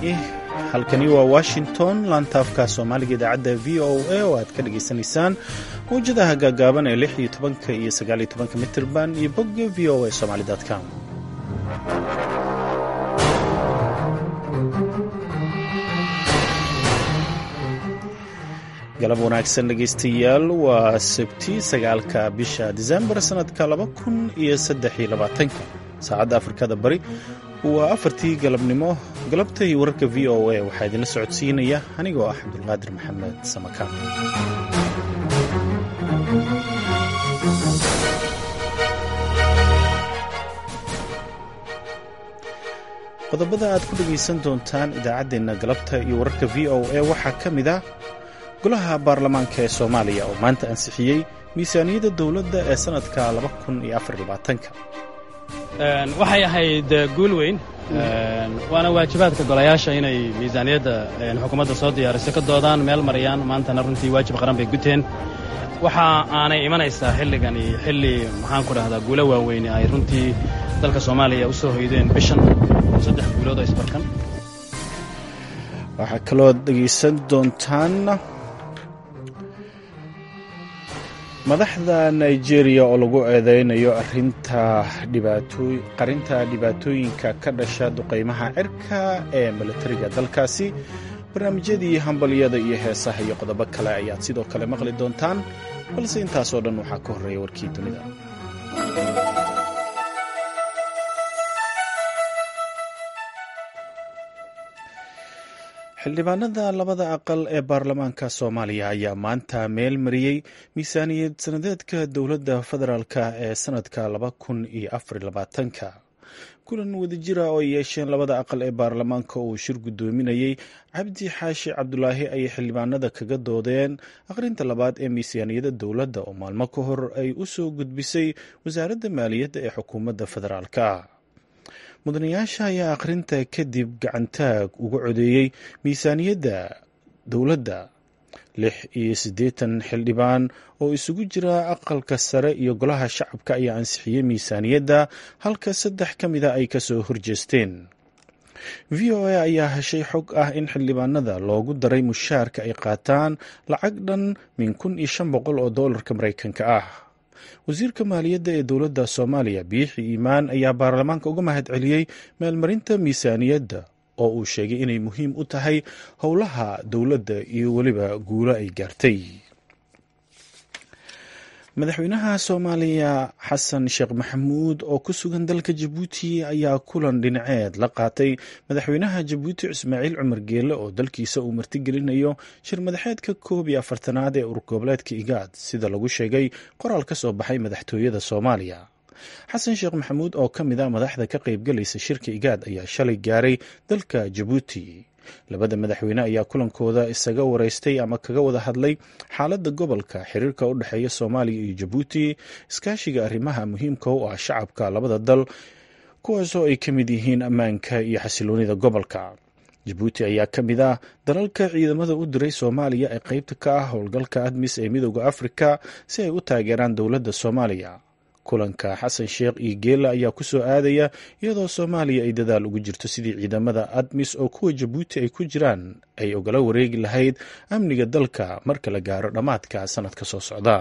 halkani waa washington laantaafka soomaaliga idaacadda v o a oo aad ka dhagaysanaysaan mawjadaha gaagaaban ee lix iyo tobanka iyo sagaal iyo tobanka mitirban iyo bogga v o a somali com galab wanaagsan dhegaystayaal waa sabti sagaalka bisha disembar sannadka laba kun iyo saddex iyo labaatanka saacadda afrikada bari waa afartii galabnimo galabta iyo wararka v o a waxaa idinla socodsiinaya anigoo ah cabdulqaadir maxamed samakaan qodobada aad ku dhegaysan doontaan idaacaddeenna galabta iyo wararka v o a waxaa ka mid ah golaha baarlamaanka ee soomaaliya oo maanta ansixiyey miisaaniyadda dowladda ee sannadka waxay ahayd guul weyn waana waajibaadka golayaasha inay miisaaniyadda xukuumadda soo diyaariso ka doodaan meel marayaan maantana runtii waajib qaran bay guteen waxa aanay imanaysaa xilligani xilli maxaan ku dhahdaa guulo waaweyne ay runtii dalka soomaaliya u soo hoydeen bishan saddex guulood oo isbarkan waxaa kaloo dhegaysan doontaan madaxda nigeria oo lagu eedeynayo arinta qarinta dhibaatooyinka ka dhasha duqaymaha cirka ee milatariga dalkaasi barnaamijyadii hambalyada iyo heesaha iyo qodobo kale ayaad sidoo kale maqli doontaan balse intaasoo dhan waxaa ka horreeya warkii dunida xildhibaanada labada aqal ee baarlamaanka soomaaliya ayaa maanta meel mariyey miisaaniyad sanadeedka dowladda federaalk ee sannadka laba kun iyo afarlabaatanka kulan wadajira oo ay yeesheen labada aqal ee baarlamaanka uu shir guddoominayey cabdi xaashi cabdulaahi ayay xildhibaanada kaga doodeen akhrinta labaad ee miisaaniyadda dowladda oo maalmo ka hor ay u soo gudbisay wasaaradda maaliyadda ee xukuumadda federaalka mudanayaasha ayaa akhrinta kadib gacantaag uga codeeyey miisaaniyadda dowladda lix iyo siddeetan xildhibaan oo isugu jira aqalka sare iyo golaha shacabka ayaa ansixiyey miisaaniyadda halka saddex ka mida ay kasoo horjeesteen v o a ayaa heshay xog ah in xildhibaanada loogu daray mushaarka ay qaataan lacag dhan min kun iyo shan boqol oo doolarka maraykanka ah wasiirka maaliyadda ee dowladda soomaaliya biixi iimaan ayaa baarlamaanka uga mahad celiyey meelmarinta miisaaniyadda oo uu sheegay inay muhiim u tahay howlaha dowladda iyo weliba guulo ay gaartay madaxweynaha soomaaliya xasan sheekh maxamuud oo ku sugan dalka jabuuti ayaa kulan dhinaceed la qaatay madaxweynaha jabuuti ismaaciil cumar geele oo dalkiisa uu martigelinayo shir madaxeedka koob iyo afartanaad ee urgoboleedka igaad sida lagu sheegay qoraal ka soo baxay madaxtooyada soomaaliya xasan sheekh maxamuud oo ka mid a madaxda ka qaybgalaysa shirka igaad ayaa shalay gaaray dalka jabuuti labada madaxweyne ayaa kulankooda isaga wareystay ama kaga wada hadlay xaaladda gobolka xiriirka u dhexeeya soomaaliya iyo jabuuti iskaashiga arrimaha muhiimka u ah shacabka labada dal kuwaasoo ay ka mid yihiin ammaanka iyo xasiloonida gobolka jabuuti ayaa ka mid ah dalalka ciidamada u diray soomaaliya ee qeybta ka ah howlgalka admis ee midooda afrika si ay u taageeraan dowladda soomaaliya kulanka xasan sheekh iyo geela ayaa ku soo aadaya iyadoo soomaaliya ay dadaal ugu jirto sidii ciidamada admis oo kuwa jabuuti ay ku jiraan ay ogala wareegi lahayd amniga dalka marka la gaaro dhammaadka sanadka soo socda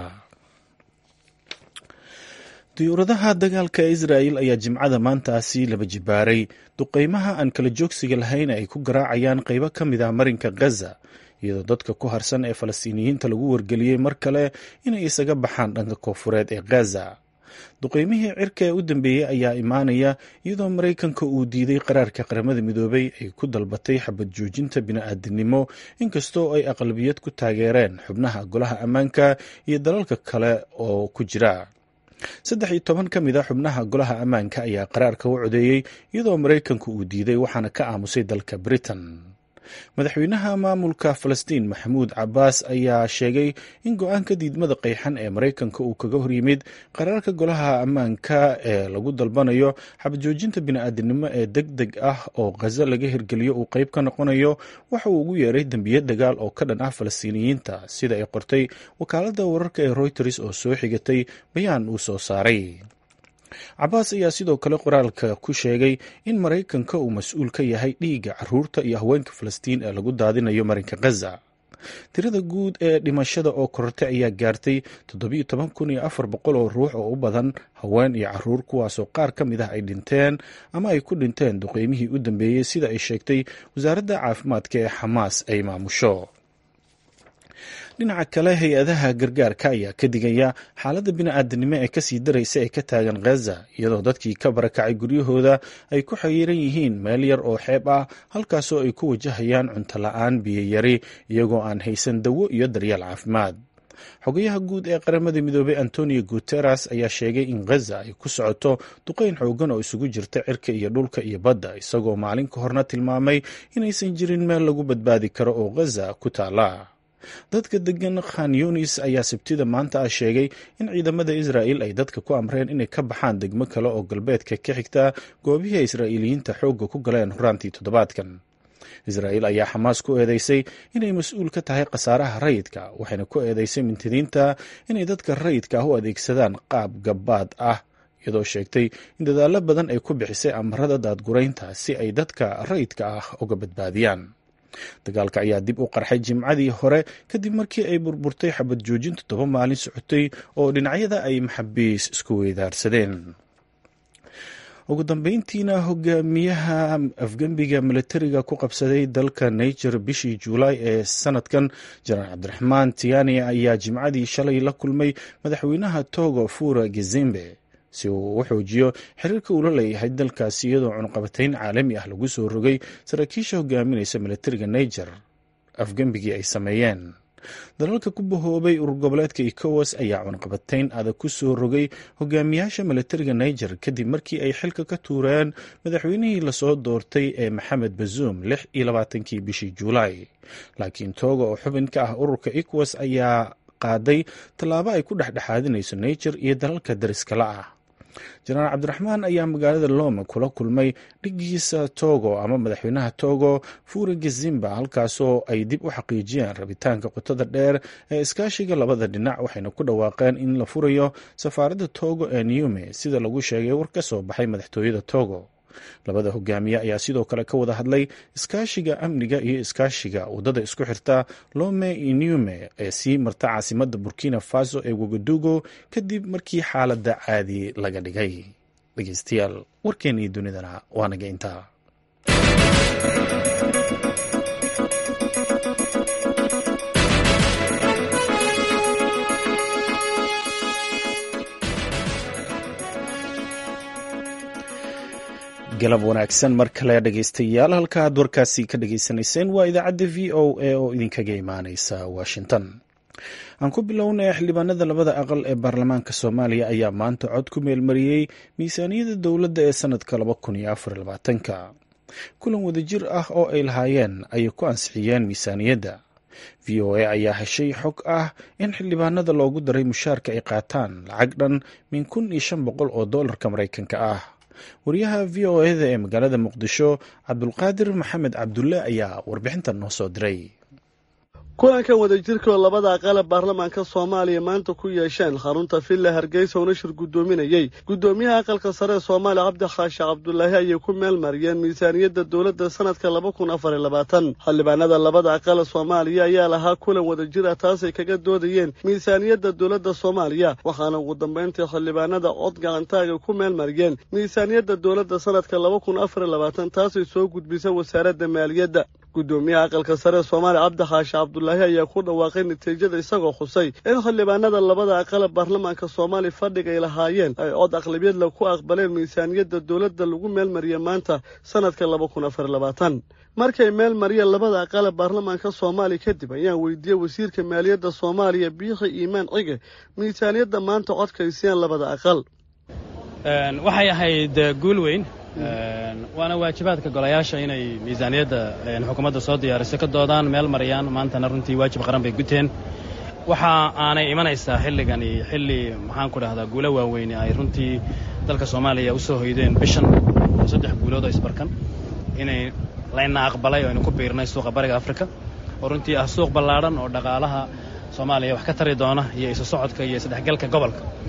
diyuuradaha dagaalka israa'el ayaa jimcada maantaasi laba jibaaray duqeymaha aan kala joogsiga lahayn ay ku garaacayaan qeybo ka mid ah marinka gaza iyadoo dadka ku harsan ee falastiiniyiinta lagu wargeliyey mar kale inay isaga baxaan dhanka koofureed ee gaza duqeymihii cirka ee u dambeeyey ayaa imaanaya iyadoo maraykanka uu diiday qaraarka qaramada midoobay ay ku dalbatay xabad joojinta bini-aadinimo inkastoo ay aqlabiyad ku taageereen xubnaha golaha ammaanka iyo dalalka kale oo ku jira saddex iyo toban ka mid a xubnaha golaha ammaanka ayaa qaraarka u codeeyey iyadoo maraykanku uu diiday waxaana ka aamusay dalka britain madaxweynaha maamulka falastiin maxamuud cabaas ayaa sheegay in go-aanka diidmada qeyxan ee maraykanka uu kaga horyimid qaraarka golaha ammaanka ee lagu dalbanayo xabadjoojinta bini-aadinimo ee deg deg ah oo khaza laga hirgeliyo uu qeyb ka noqonayo waxa uu ugu yeeray dembiye dagaal oo ka dhan ah falastiiniyiinta sida ay qortay wakaaladda wararka ee reuters oo soo xigatay bayaan uu soo saaray cabaas ayaa sidoo kale qoraalka ku sheegay in maraykanka uu mas-uul ka yahay dhiigga caruurta iyo haweenka falastiin ee lagu daadinayo marinka khaza tirada guud ee dhimashada oo korortay ayaa gaartay toddobiyo toban kun iyo afar boqol oo ruux oo u badan haween iyo caruur kuwaasoo qaar ka mid ah ay dhinteen ama ay ku dhinteen duqeymihii u dambeeyey sida ay sheegtay wasaaradda caafimaadka ee xamaas ay maamusho dhinaca kale hay-adaha gargaarka ayaa ka digaya xaaladda bini-aadanimo ee kasii daraysa ee ka taagan khaza iyadoo dadkii ka barakacay guryahooda ay ku xayiran yihiin meel yar oo xeeb ah halkaasoo ay ku wajahayaan cunto la-aan biyoyari iyagoo aan haysan dawo iyo daryeel caafimaad xogayaha guud ee qaramada midoobay antonio guteres ayaa sheegay in khaza ay ku socoto duqeyn xoogan oo isugu jirta cirka iyo dhulka iyo badda isagoo maalin ka horna tilmaamay inaysan jirin meel lagu badbaadi karo oo khaza ku taala dadka degan khan yunis ayaa sabtida maanta ah sheegay in ciidamada israa'il ay dadka ku amreen inay ka baxaan degmo kale oo galbeedka ka xigta goobihii israa'iiliyiinta xoogga ku galeen horaantii toddobaadkan israa'il ayaa xamaas ku eedeysay inay mas-uul ka tahay khasaaraha rayidka waxayna ku eedeysay mintidiinta inay dadka rayidka ah u adeegsadaan qaab gabbaad ah iyadoo sheegtay in dadaallo badan ay ku bixisay amarada daadguraynta si ay dadka rayidka ah uga badbaadiyaan dagaalka ayaa dib u qarxay jimcadii hore kadib markii ay burburtay xabad joojin toddoba maalin socotay oo dhinacyada ay maxabiis isku weydaarsadeen ugu dambeyntiina hogaamiyaha afgembiga milatariga ku qabsaday dalka niger bishii juulaay ee sanadkan janaal cabdiraxmaan tiani ayaa jimcadii shalay la kulmay madaxweynaha togo fura gezembe si uu u xoojiyo xiriirka uu la leeyahay dalkaasi iyadoo cunqabatayn caalami ah lagu soo rogay saraakiisha hogaaminaysa milatariga niger afgembigii ay sameeyeen dalalka ku bahoobay urur goboleedka ecowas ayaa cunqabatayn adag ku soo rogay hogaamiyaasha milatariga niger kadib markii ay xilka ka tuureen madaxweynihii lasoo doortay ee maxamed bazuum lix iyo labaatankii bishii juulaay laakiin tooga oo xubin ka ah ururka ecowas ayaa qaaday tallaabo ay ku dhexdhexaadinayso niger iyo dalalka dariskala ah jenaraal cabdiraxmaan ayaa magaalada lome kula kulmay dhigiisa togo ama madaxweynaha togo fura gezimba halkaasoo ay dib u xaqiijiyeen rabitaanka qotada dheer ee iskaashiga labada dhinac waxayna ku dhawaaqeen in la furayo safaaradda togo ee newme sida lagu sheegay war ka soo baxay madaxtooyada togo labada hogaamiye ayaa sidoo kale ka wada hadlay iskaashiga amniga iyo iskaashiga waddada isku xirta lome iyo newme ee sii marta caasimadda burkina faso ee wagadugo kadib markii xaaladda caadi laga dhigay dhegeystayaal warkeennii dunidana waa naga intaa galab wanaagsan mar kale dhegeystayaal halka aad warkaasi ka dhageysanayseen waa idaacadda v o a oo idinkaga imaaneysa washington aan ku bilownay xildhibaanada labada aqal ee baarlamaanka soomaaliya ayaa maanta cod ku meelmariyey miisaaniyadda dowladda ee sanadka laba kun iyo afar labaatanka kulan wadajir ah oo ay lahaayeen ayay ku ansixiyeen miisaaniyadda v o a ayaa heshay xog ah in xildhibaanada loogu daray mushaarka ay qaataan lacag dhan min kun iyo shan boqol oo doolarka maraykanka ah wariyaha v o eda ee magaalada muqdisho cabdulqaadir maxamed cabdulle ayaa warbixintan noo soo diray kulankan wadajirkaoo labada aqale baarlamaanka soomaaliya maanta ku yeesheen xarunta villa hargeysa oo nashir guddoominayey guddoomiyaha aqalka sare ee soomaaliya cabdi khaashe cabdulaahi ayay ku meel mariyeen miisaaniyadda dowladda sanadka laba kun afar iyo labaatan xildhibaanada labada aqale soomaaliya ayaa lahaa kulan wadajir ah taasay kaga doodayeen miisaaniyadda dowladda soomaaliya waxaana ugu dambayntii xildhibaanada cod gacantaaga ku meel mariyeen miisaaniyadda dowladda sanadka laba kun afar iyo labaatan taasay soo gudbisa wasaaradda maaliyadda guddoomiyaha aqalka sare ee soomaaliya cabdi khaashe cabdulaahi ayaa ku dhawaaqay natiijada isagoo xusay in xildhibaanada labada aqale baarlamaanka soomaaliya fadhiga ay lahaayeen ay cod aqlabiyadla ku aqbaleen miisaaniyadda dowladda lagu meelmariyey maanta sanadka laba kun afar labaatan markay meel mariyeen labada aqale baarlamaanka soomaaliya kadib ayaan weydiiyey wasiirka maaliyadda soomaaliya biixi iimaan cige miisaaniyadda maanta codkaysiyeen labada aqal waxay ahayd guul weyn waana waajibaadka golayaasha inay miisaaniyadda xukuumadda soo diyaariso ka doodaan meel mariyaan maantana runtii waajib qaran bay guteen waxa aanay imanaysaa xilligani xilli maxaan ku dhahdaa guulo waaweyne ay runtii dalka soomaaliya u soo hoydeen bishan oo saddex guulood oo isbarkan inay layna aqbalay oo aynu ku biirnay suuqa bariga afrika oo runtii ah suuq ballaadhan oo dhaqaalaha soomaaliya wax ka tari doona iyo isu socodka iyo isdhexgalka gobolka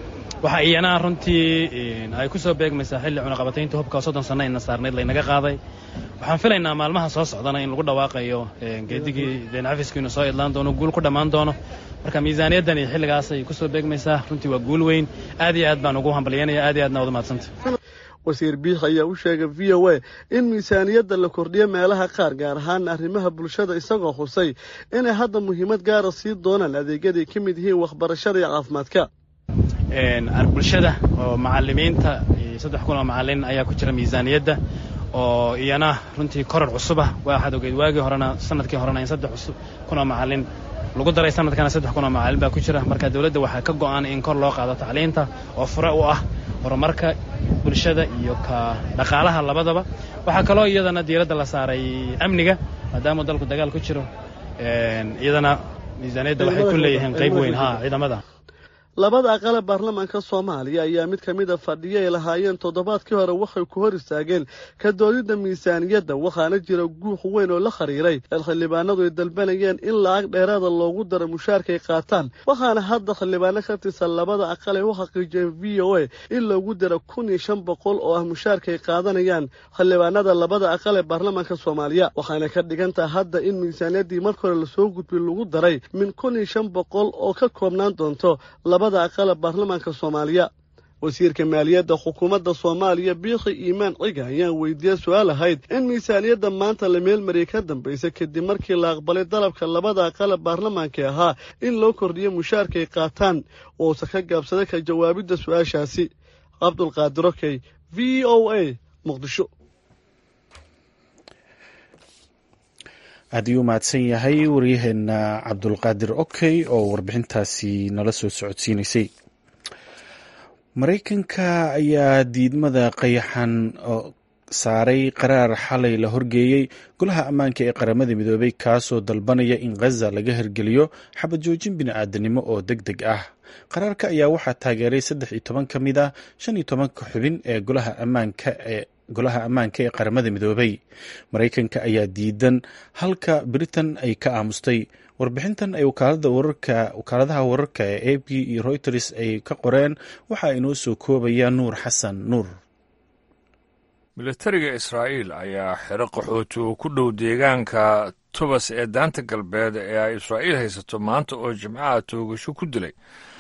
waxa iyana runtii ay ku soo beegmaysaa xilli cunaqabataynta hubka soddon sanno ayna saarnayd laynaga qaaday waxaan filaynaa maalmaha soo socdana in lagu dhawaaqayo geedigii deencafiski inuu soo idlaan doono guul ku dhammaan doono marka miisaaniyaddan iyo xilligaasay ku soo beegmaysaa runtii waa guul weyn aad iyo aad baan ugu hambalyanaya aad iyo aadna wada mahadsanta wasiir biix ayaa u sheegay v o a in miisaaniyadda la kordhiyo meelaha qaar gaar ahaan arrimaha bulshada isagoo xusay inay hadda muhiimad gaara sii doonaan adeegyaday ka mid yihiin waxbarashada iyo caafimaadka bulshada oo macalimiinta iyo saddex kun oo macalin ayaa ku jira miisaaniyadda oo iyana runtii koror cusubah waxaad ogeyd waagii horena sanadkii horena in saddex kun oo macalin lagu daray sanadkana saddex kun oo macalin baa ku jira marka dowladda waxaa ka go'an in kor loo qaado tacliinta oo fure u ah horumarka bulshada iyo ka dhaqaalaha labadaba waxaa kaloo iyadana diiradda la saaray amniga maadaamuu dalku dagaal ku jiro iyadana miisaaniyadda waxay ku leeyihiin qayb weyn ha ciidamada labada aqale baarlamaanka soomaaliya ayaa mid ka mida fadhiyo ay lahaayeen toddobaadkii hore waxay ku hor istaageen ka doodidda miisaaniyadda waxaana jira guux weyn oo la khariiray el xildhibaanadu ay dalbanayeen in lacag dheeraada loogu daro mushaarkaay qaataan waxaana hadda xildhibaano ka tirsan labada aqal ay u xaqiijiyeen v o a in loogu daro kun iyo shan boqol oo ah mushaarkaay qaadanayaan xildhibaanada labada aqal ee baarlamaanka soomaaliya waxaana ka dhigantaha hadda in miisaaniyaddii marka hore lasoo gudbay lagu daray min kun iyo shan boqol oo ka koobnaan doonto labada aqala baarlamaanka soomaaliya wasiirka maaliyadda xukuumadda soomaaliya biikhi iimaan ciga ayaan weydiiyey su-aal ahayd in miisaaniyadda maanta la meelmariyay ka dambaysa kadib markii la aqbalay dalabka labada aqala baarlamaanka ahaa in loo kordhiyo mushaarkay qaataan uusa ka gaabsaday ka jawaabidda su-aashaasi cabdulqaadir okey v o a muqdisho aad ayuu mahadsan yahay waryaheena cabdulqaadir okey oo warbixintaasi nala soo socodsiinaysay maraykanka ayaa diidmada qayaxan saaray qaraar xalay la horgeeyey golaha ammaanka ee qaramada midoobay kaasoo dalbanaya in khaza laga hirgeliyo xabad joojin bini-aadanimo oo deg deg ah qaraarka ayaa waxaa taageeray saddex iyo toban ka mid ah shan iyo tobanka xubin ee golaha ammaanka ee golaha ammaanka ee qaramada midoobay maraykanka ayaa diidan halka britain ay ka aamustay warbixintan ay wakaaladaha wararka ee a p iyo reuters ay ka qoreen waxaa inoo soo koobaya nuur xasan nuur militariga israa'iil ayaa xero qaxooti oo ku dhow deegaanka tubas ee daanta galbeed ee ay israa'iil haysato maanta oo jimcaha toogasho ku dilay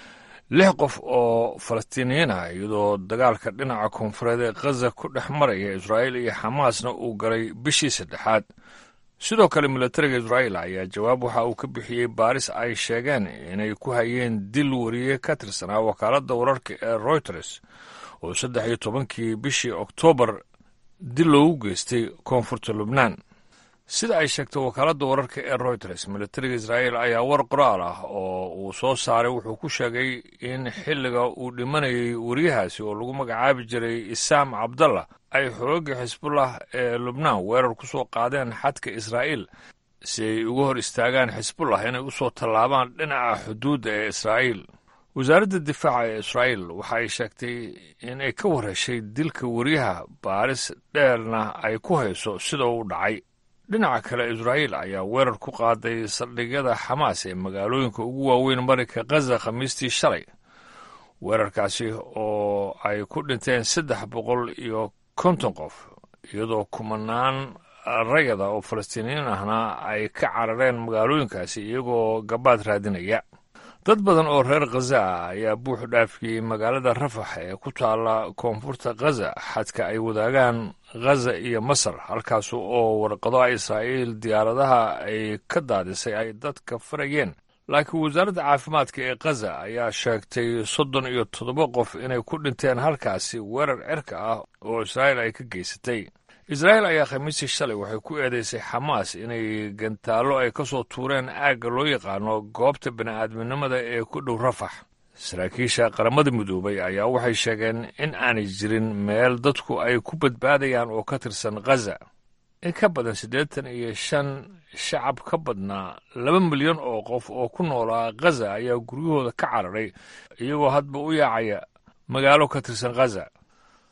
lix qof oo falastiiniyiin ah iyadoo dagaalka dhinaca koonfureed ee khaza ku dhex maraya israa'iil iyo xamaasna uu galay bishii saddexaad sidoo kale militariga israa'iil ayaa jawaab waxa uu ka bixiyey baaris ay sheegeen inay ku hayeen dil wariye ka tirsanaa wakaaladda wararka ee reuters oo saddex iyo tobankii bishii oktoobar dil loogu geystay koonfurta lubnaan sida ay sheegtay wakaaladda wararka ee reuters militariga israa'iil ayaa war qoraal ah oo uu soo saaray wuxuu ku sheegay in xilliga uu dhimanayay wariyahaasi oo lagu magacaabi jiray isaam cabdallah ay xoogga xisbullah ee lubnaan weerar ku soo qaadeen xadka israa'iil si ay uga hor istaagaan xisbullah inay u soo tallaabaan dhinaca xuduudda ee israa'iil wasaaradda difaaca ee israa'iil waxa ay sheegtay in ay ka warheshay dilka wariyaha baaris dheerna ay ku hayso sida uu dhacay dhinaca kale israa'iil ayaa weerar ku qaaday saldhigyada xamaas ee magaalooyinka ugu waaweyn marinka khaza khamiistii shalay weerarkaasi oo ay ku dhinteen saddex boqol iyo konton qof iyadoo kumanaan rayada oo falastiiniyiin ahna ay ka carareen magaalooyinkaasi iyagoo gabaad raadinaya dad badan oo reer khaza ah ayaa buux dhaafiyey magaalada rafax ee ku taalla koonfurta khaza xadka ay wadaagaan khaza iyo masar halkaas oo warqado israa'iil diyaaradaha ay ka daadisay ay dadka farayeen laakiin wasaaradda caafimaadka ee khaza ayaa sheegtay soddon iyo toddoba qof inay ku dhinteen halkaasi weerar cirka ah oo israa'iil ay ka geysatay israa'iil ayaa khamiistii shalay waxay ku eedeysay xamaas inay gantaallo ay ka soo tuureen aagga loo yaqaano goobta bini'aadminimada ee ku dhow rafax saraakiisha qaramada midoobay ayaa waxay sheegeen in aanay jirin meel dadku ay ku badbaadayaan oo ka tirsan khaza in ka badan siddeetan iyo shan shacab ka badnaa laba milyan oo qof oo ku noolaa khaza ayaa guryahooda ka cararay iyagoo hadba u yaacaya magaalo ka tirsan khaza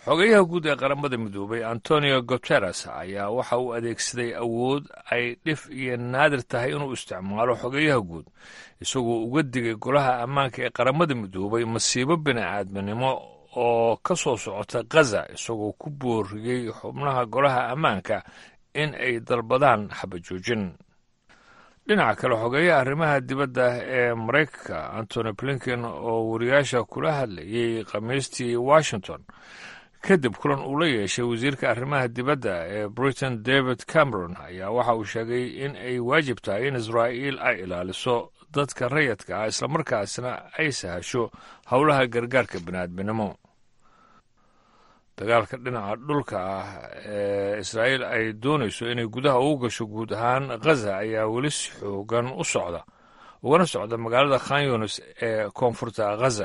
xogeyaha guud ee qaramada midoobay antonio guteres ayaa waxa uu adeegsaday awood ay dhif iyo naadir tahay inuu isticmaalo xogeyaha guud isagoo uga digay golaha ammaanka ee qaramada midoobay masiibo bini'aadminimo oo ka soo socota khaza isagoo ku booriyey xubnaha golaha ammaanka in ay dalbadaan xabajoojin dhinaca kale xogeeyaha arrimaha dibadda ee maraykanka antony blinken oo wariyaasha kula hadlayey khamiistii washington kadib kulan uu la yeeshay wasiirka arrimaha dibadda ee britain david cameron ayaa waxa uu sheegay in ay waajib tahay in israa'iil ay ilaaliso dadka rayadka ah islamarkaasna ay sahasho howlaha gargaarka bini'aadminimo dagaalka dhinaca dhulka ah ee israa'iil ay doonayso inay gudaha ugu gasho guud ahaan khaza ayaa weli si xoogan u socda ugana socda magaalada khan yunis ee koonfurta khaza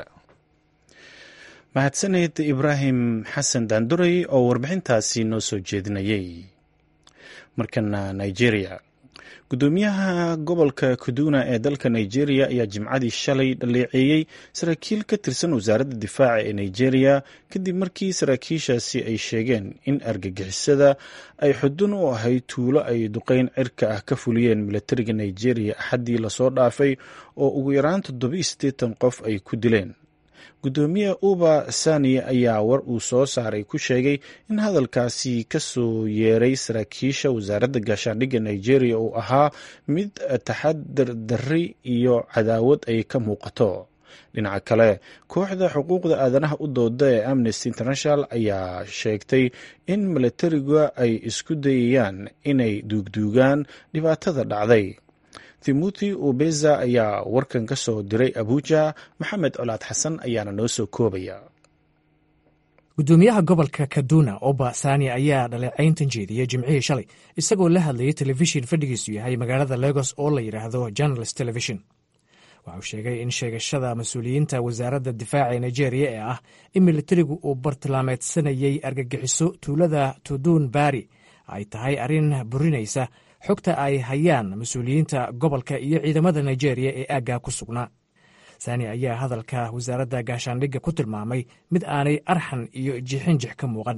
mahadsaned ibraahim xasan daanduray oo warbixintaasi noo soo jeedinayay markana nigeria gudoomiyaha gobolka kaduna ee dalka nigeria ayaa jimcadii shalay dhaleeceeyey saraakiil ka tirsan wasaaradda difaaca ee nigeria kadib markii saraakiishaasi ay sheegeen in argagixisada ay xudun u ahayd tuulo ay duqeyn cirka ah ka fuliyeen milatariga nigeria axaddii lasoo dhaafay oo ugu yaraan toddoba sideetan qof ay ku dileen gudoomiye uba sani ayaa war uu soo saaray ku sheegay in hadalkaasi ka soo yeeray saraakiisha wasaaradda gaashaandhigga nigeria uu ahaa mid taxadar darri iyo cadaawad ay ka muuqato dhinaca kale kooxda xuquuqda aadanaha u dooda ee amnesty international ayaa sheegtay in milatariga ay isku dayayaan inay duugduugaan dhibaatada dhacday timothy ubeza ayaa warkan ka soo diray abuja maxamed colaad xasan ayaana noo soo koobaya gudoomiyaha gobolka kaduna oba sani ayaa dhaleecayntan jeediyey jimcihii shalay isagoo la hadlayay telefishin fadhigiisu yahay magaalada legos oo la yidhaahdo journalist television waxa uu sheegay in sheegashada mas-uuliyiinta wasaaradda difaaca ee nigeria ee ah in militarigu uu bartilmaameedsanayey argagixiso tuulada tudun bari ay tahay arrin burinaysa xogta ay hayaan mas-uuliyiinta gobolka iyo ciidamada nigeria ee aaggaa ku sugnaa sani ayaa hadalka wasaaradda gaashaandhigga ku tilmaamay mid aanay arxan iyo jixinjix ka muuqan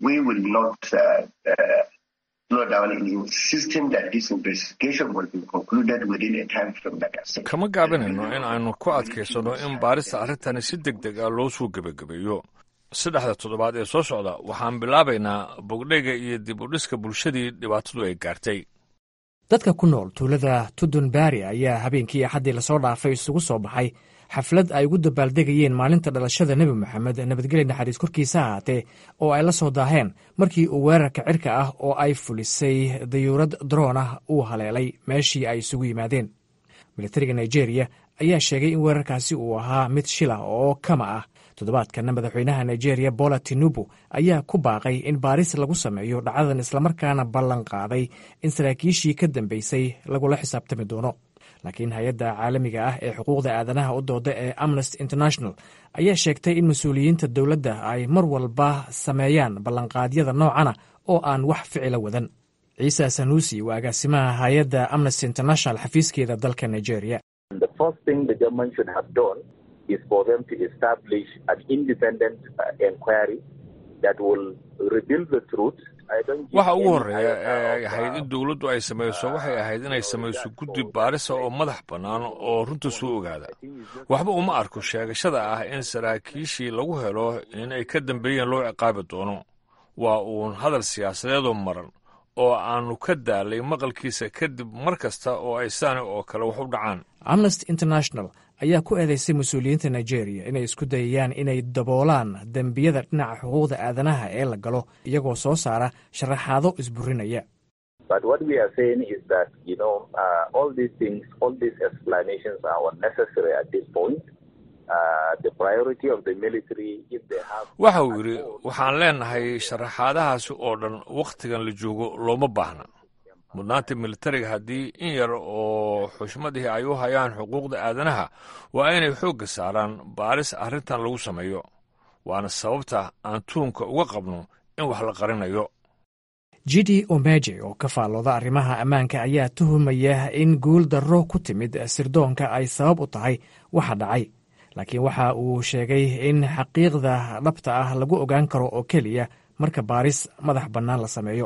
kama gaabinayno in aynu ku adkaysanno in baarista arrintani si deg deg ah loo soo gebagabeeyo saddexda toddobaad ee soo socda waxaan bilaabaynaa bogdheyga iyo dib u dhiska bulshadii dhibaatadu ay gaartay dadka ku nool tuulada tudun bari ayaa habeenkii axaddii lasoo dhaafay isugu soo baxay xaflad ay ugu dabaaldegayeen maalinta dhalashada nebi moxamed nabadgelya naxariis korkiisa ahaatee oo ay la soo daaheen markii uu weerarka cirka ah oo ay fulisay dayuurad droon ah uu haleelay meeshii ay isugu yimaadeen militariga nigeria ayaa sheegay in weerarkaasi uu ahaa mid shila oo kama ah toddobaadkana madaxweynaha nigeria bola tinubu ayaa ku baaqay in baaris lagu sameeyo dhacdadan islamarkaana ballan qaaday in saraakiishii ka dambeysay lagula xisaabtami doono laakiin hay-adda caalamiga ah ee xuquuqda aadanaha u dooda ee amnesty international ayaa sheegtay in mas-uuliyiinta dowladda ay mar walba sameeyaan ballanqaadyada noocana oo aan wax ficila wadan ciise sanuusi waa agaasimaha hay-adda amnesty international xafiiskeeda dalka nigeria is for them to establish an independent uh, inquiry that will reveal the truth. waxa ugu horreeya ee ay ahayd in dowladdu ay samayso waxay ahayd inay samayso guddi baarisa oo madax bannaan oo runta soo ogaada waxba uma arko sheegashada ah in saraakiishii lagu helo in ay ka dambeeyeen loo ciqaabi doono waa uun hadal siyaasadeedoo maran oo aannu ka daalay maqalkiisa kadib mar kasta oo ay saani oo kale wax u dhacaan amnesty international ayaa ku eedeysay mas-uuliyiinta nigeria inay isku dayayaan inay daboolaan dembiyada dhinaca xuquuqda aadanaha ee la galo iyagoo soo saara sharaxaado isburinaya waxa uu yidhi waxaan leenahay sharaxaadahaasi oo dhan wakhtigan la joogo looma baahna mudnaanta militariga haddii in yar oo xushmadihii ay u hayaan xuquuqda aadanaha waa inay xoogga saaraan baaris arrintan lagu sameeyo waana sababta aan tuunka uga qabno in wax la qarinayo jidi omeje oo ka faallooda arrimaha ammaanka ayaa tuhumaya in guul darro ku timid sirdoonka ay sabab u tahay waxa dhacay laakiin waxa uu sheegay in xaqiiqda dhabta ah lagu ogaan karo oo keliya marka baaris madax bannaan la sameeyo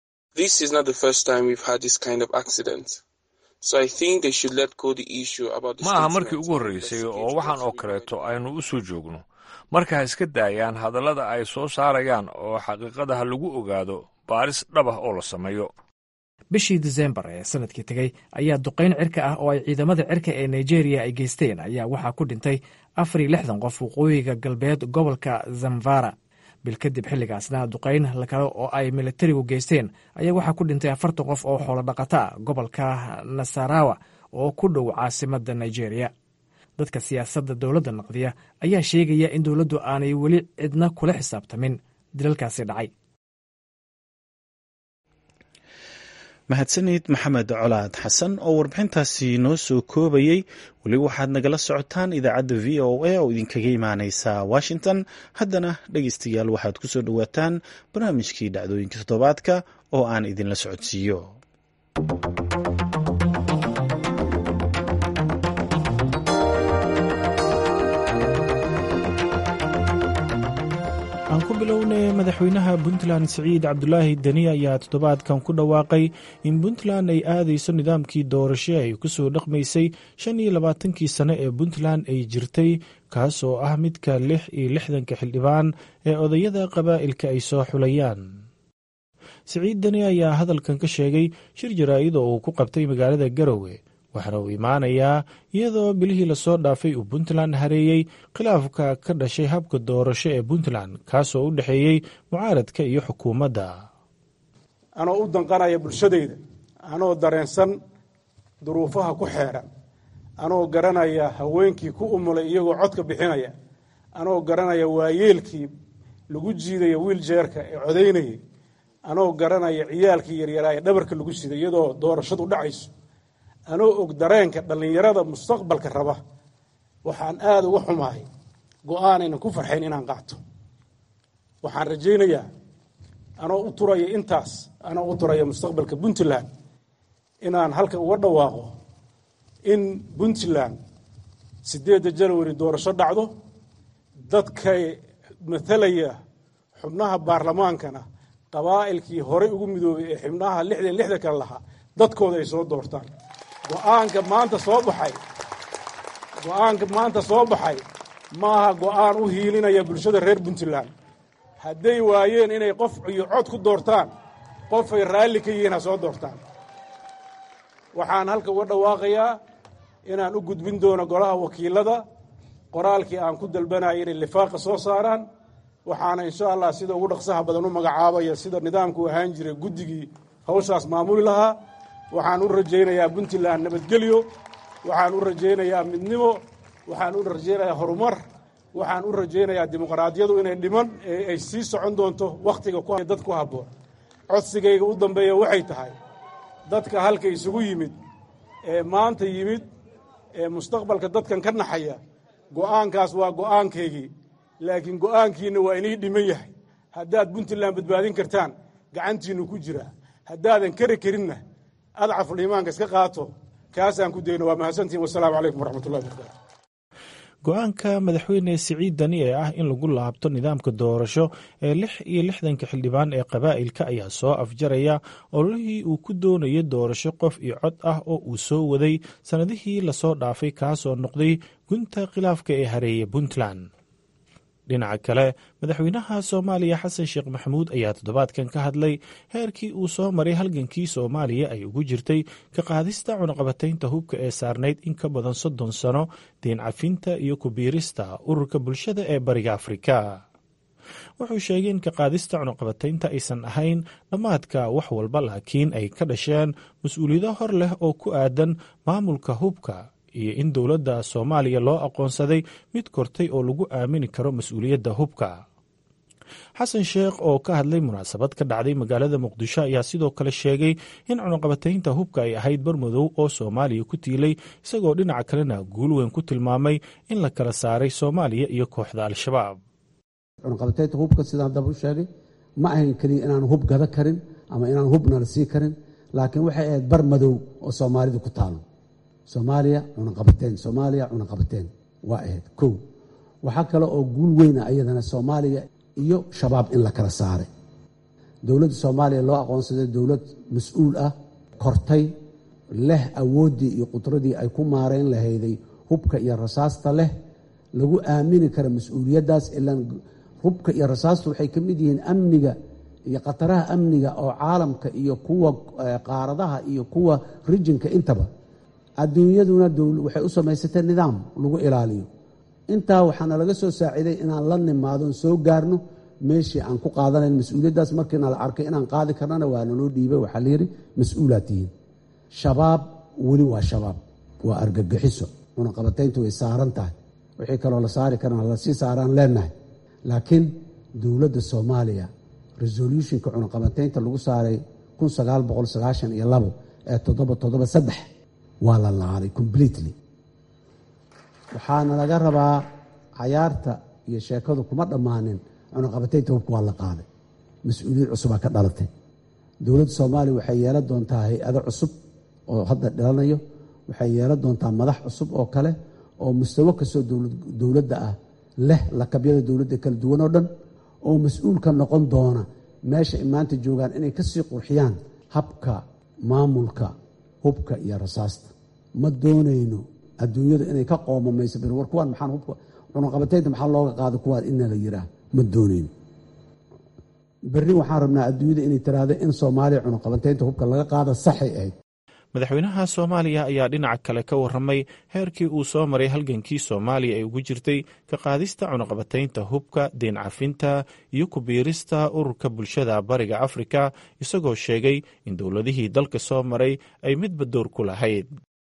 ma aha markii ugu horreysay oo waxaan oo kaleeto aynu u soo joogno marka ha iska daayaan hadallada ay soo saarayaan oo xaqiiqada ha lagu ogaado baaris dhabah oo la sameeyo bishii disembar ee sanadkii tegey ayaa duqayn cirka ah oo ay ciidamada cirka ee nigeriya ay geysteen ayaa waxaa ku dhintay afar iyo lixdan qof waqooyiga galbeed gobolka zamfara bil kadib xilligaasna duqayn kale oo ay militarigu geysteen ayaa waxaa ku dhintay afartan qof oo xoolo dhaqata ah gobolka nasarawa oo ku dhow caasimadda nigeria dadka siyaasadda dowladda naqdiya ayaa sheegaya in dowladdu aanay weli cidna kula xisaabtamin dilalkaasi dhacay mahadsanid maxamed colaad xasan oo warbixintaasi noo soo koobayey weli waxaad nagala socotaan idaacadda v o a oo idinkaga imaaneysa washington haddana dhegeystayaal waxaad ku soo dhowaataan barnaamijkii dhacdooyinka toddobaadka oo aan idinla socodsiiyo aan ku bilownay madaxweynaha puntland siciid cabdulaahi deni ayaa toddobaadkan ku dhawaaqay in puntland ay aadayso nidaamkii doorasho ay ku soo dhaqmaysay shan iyo labaatankii sane ee puntland ay jirtay kaas oo ah midka lix iyo lixdanka xildhibaan ee odayada qabaa'ilka ay soo xulayaan siciid deni ayaa hadalkan ka sheegay shir jaraa'id oo uu ku qabtay magaalada garowe waxaana uu imaanayaa iyadoo bilihii lasoo dhaafay uu puntland hareeyey khilaafka ka dhashay habka doorasho ee puntland kaasoo u dhexeeyey mucaaradka iyo xukuumadda anoo u danqanaya bulshadayda anoo dareensan duruufaha ku xeedhan anoo garanaya haweenkii ku umulay iyagoo codka bixinaya anoo garanaya waayeelkii lagu jiidaya wiiljeerka ee codaynayay anoo garanaya ciyaalkii yaryaraa ee dhabarka lagu siday iyadoo doorashadu dhacayso anoo og dareenka dhallinyarada mustaqbalka raba waxaan aada uga xumahay go-aanaynan ku farxayn inaan qaato waxaan rajaynayaa anoo u turaya intaas anoo u turaya mustaqbalka puntland inaan halka uga dhawaaqo in puntland siddeedda janwari doorasho dhacdo dadkay matalaya xubnaha baarlamaankana qabaa'ilkii horey ugu midoobay ee xubnaha lixdan lixdan kale lahaa dadkooda ay soo doortaan go-aanka maanta soo baxay go-aanka maanta soo baxay maaha go-aan u hiilinaya bulshada reer puntland hadday waayeen inay qof iyo cod ku doortaan qofay raalli ka yihiin ha soo doortaan waxaan halka uga dhawaaqayaa inaan u gudbin doono golaha wakiilada qoraalkii aan ku dalbanaya inay lifaaqa soo saaraan waxaana insha allah sida ugu dhaqsaha badan u magacaabaya sida nidaamku ahaan jiray guddigii hawshaas maamuli lahaa waxaan u rajaynayaa puntland nabadgelyo waxaan u rajaynayaa midnimo waxaan u rajaynayaa horumar waxaan u rajaynayaa dimuqraadiyadu inay dhiman ee ay sii socon doonto wakhtiga dad ku habboon codsigayga u dambeeya waxay tahay dadka halka isugu yimid ee maanta yimid ee mustaqbalka dadkan ka naxaya go'aankaas waa go'aankaygii laakiin go'aankiinna waa inii dhiman yahay haddaad puntland badbaadin kartaan gacantiinnu ku jiraa haddaadan kari karinna adcaful iimaanka iska qaato kaasaan ku dayno waa mahadsantihin wasalaamu calaykum waraxmatullahi wabarakatu go-aanka madaxweyne siciid dani ee ah in lagu laabto nidaamka doorasho ee lix iyo lixdanka xildhibaan ee qabaa'ilka ayaa soo afjaraya ololihii uu ku doonayay doorasho qof iyo cod ah oo uu soo waday sannadihii lasoo dhaafay kaasoo noqday gunta khilaafka ee hareeye puntland dhinaca kale madaxweynaha soomaaliya xasan sheekh maxamuud ayaa toddobaadkan ka hadlay heerkii uu soo maray halgankii soomaaliya ay ugu jirtay ka qaadista cunaqabataynta hubka ee saarnayd in ka badan soddon sano deen cafinta iyo kubiirista ururka bulshada ee bariga afrika wuxuu sheegay in ka qaadista cunaqabataynta aysan ahayn dhammaadka wax walba laakiin ay ka dhasheen mas-uuliyado hor leh oo ku aadan maamulka hubka iyo in dowladda soomaaliya loo aqoonsaday mid kortay oo lagu aamini karo mas-uuliyadda hubka xasan sheekh oo ka hadlay munaasabad ka dhacday magaalada muqdisho ayaa sidoo kale sheegay in cunaqabataynta hubka ay ahayd barmadow oo soomaaliya ku tiilay isagoo dhinaca kalena guul weyn ku tilmaamay in la kala saaray soomaaliya iyo kooxda al-shabaab cunaqabataynta hubka sidaan haddaba u sheegay ma ahayn keliya inaan hub gada karin ama inaan hubna la sii karin laakiin waxay ahayd bar madow oo soomaalida ku taalo soomaaliya cunaqabateen soomaaliya cunaqabateen waa ahayd kow waxaa kale oo guul weyna ayadana soomaaliya iyo shabaab in la kala saaray dowladda soomaaliya loo aqoonsaday dowlad mas-uul ah kortay leh awooddii iyo qudradii ay ku maarayn lahayday hubka iyo rasaasta leh lagu aamini kara mas-uuliyaddaas ilaan hubka iyo rasaastu waxay ka mid yihiin amniga iyo khataraha amniga oo caalamka iyo kuwa qaaradaha iyo kuwa rijinka intaba adduunyaduna waxay u samaysatay nidaam lagu ilaaliyo intaa waxaana laga soo saaciiday inaan la nimaadon soo gaarno meeshii aan ku qaadanayn mas-uuliyaddaas markiina la arkay inaan qaadi karnana waa naloo dhiibay waxaa layidhi mas-uulaad tihiin shabaab weli waa shabaab waa argagixiso cunaqabatayntu way saaran tahay wixii kaloo la saari karana lasii saaraan leenahay laakiin dowladda soomaaliya resolutionka cunaqabataynta lagu saaray kun sagaal boqol sagaashan iyo labo ee toddoba toddoba saddex waa la laaday completely waxaana laga rabaa cayaarta iyo sheekadu kuma dhammaanin cunaqabataynta hubka waa la qaaday mas-uuliyad cusubaa ka dhalatay dowladda soomaaliya waxay yeelan doontaa hay-ado cusub oo hadda dhalanayo waxay yeelan doontaa madax cusub oo kale oo mustawo kastoo dowladda ah leh lakabyada dowladda kala duwan oo dhan oo mas-uulka noqon doona meesha ay maanta joogaan inay ka sii qurxiyaan habka maamulka hubka iyo rasaasta ma doonayno adduunyadu inay ka qoomamayso bir war kuwaan maxaan hubka cunaqabataynta maxaa looga qaada kuwaan ina la yiraa ma doonayno berri waxaan rabnaa adduunyada inay tiraahdo in soomaaliya cunaqabataynta hubka laga qaada saxay ahayd madaxweynaha soomaaliya ayaa dhinaca kale ka warramay heerkii uu soo maray halgankii soomaaliya ay ugu jirtay ka qaadista cunaqabataynta hubka deen cafinta iyo ku biirista ururka bulshada bariga afrika isagoo sheegay in dowladihii dalka soo maray ay midba door ku lahayd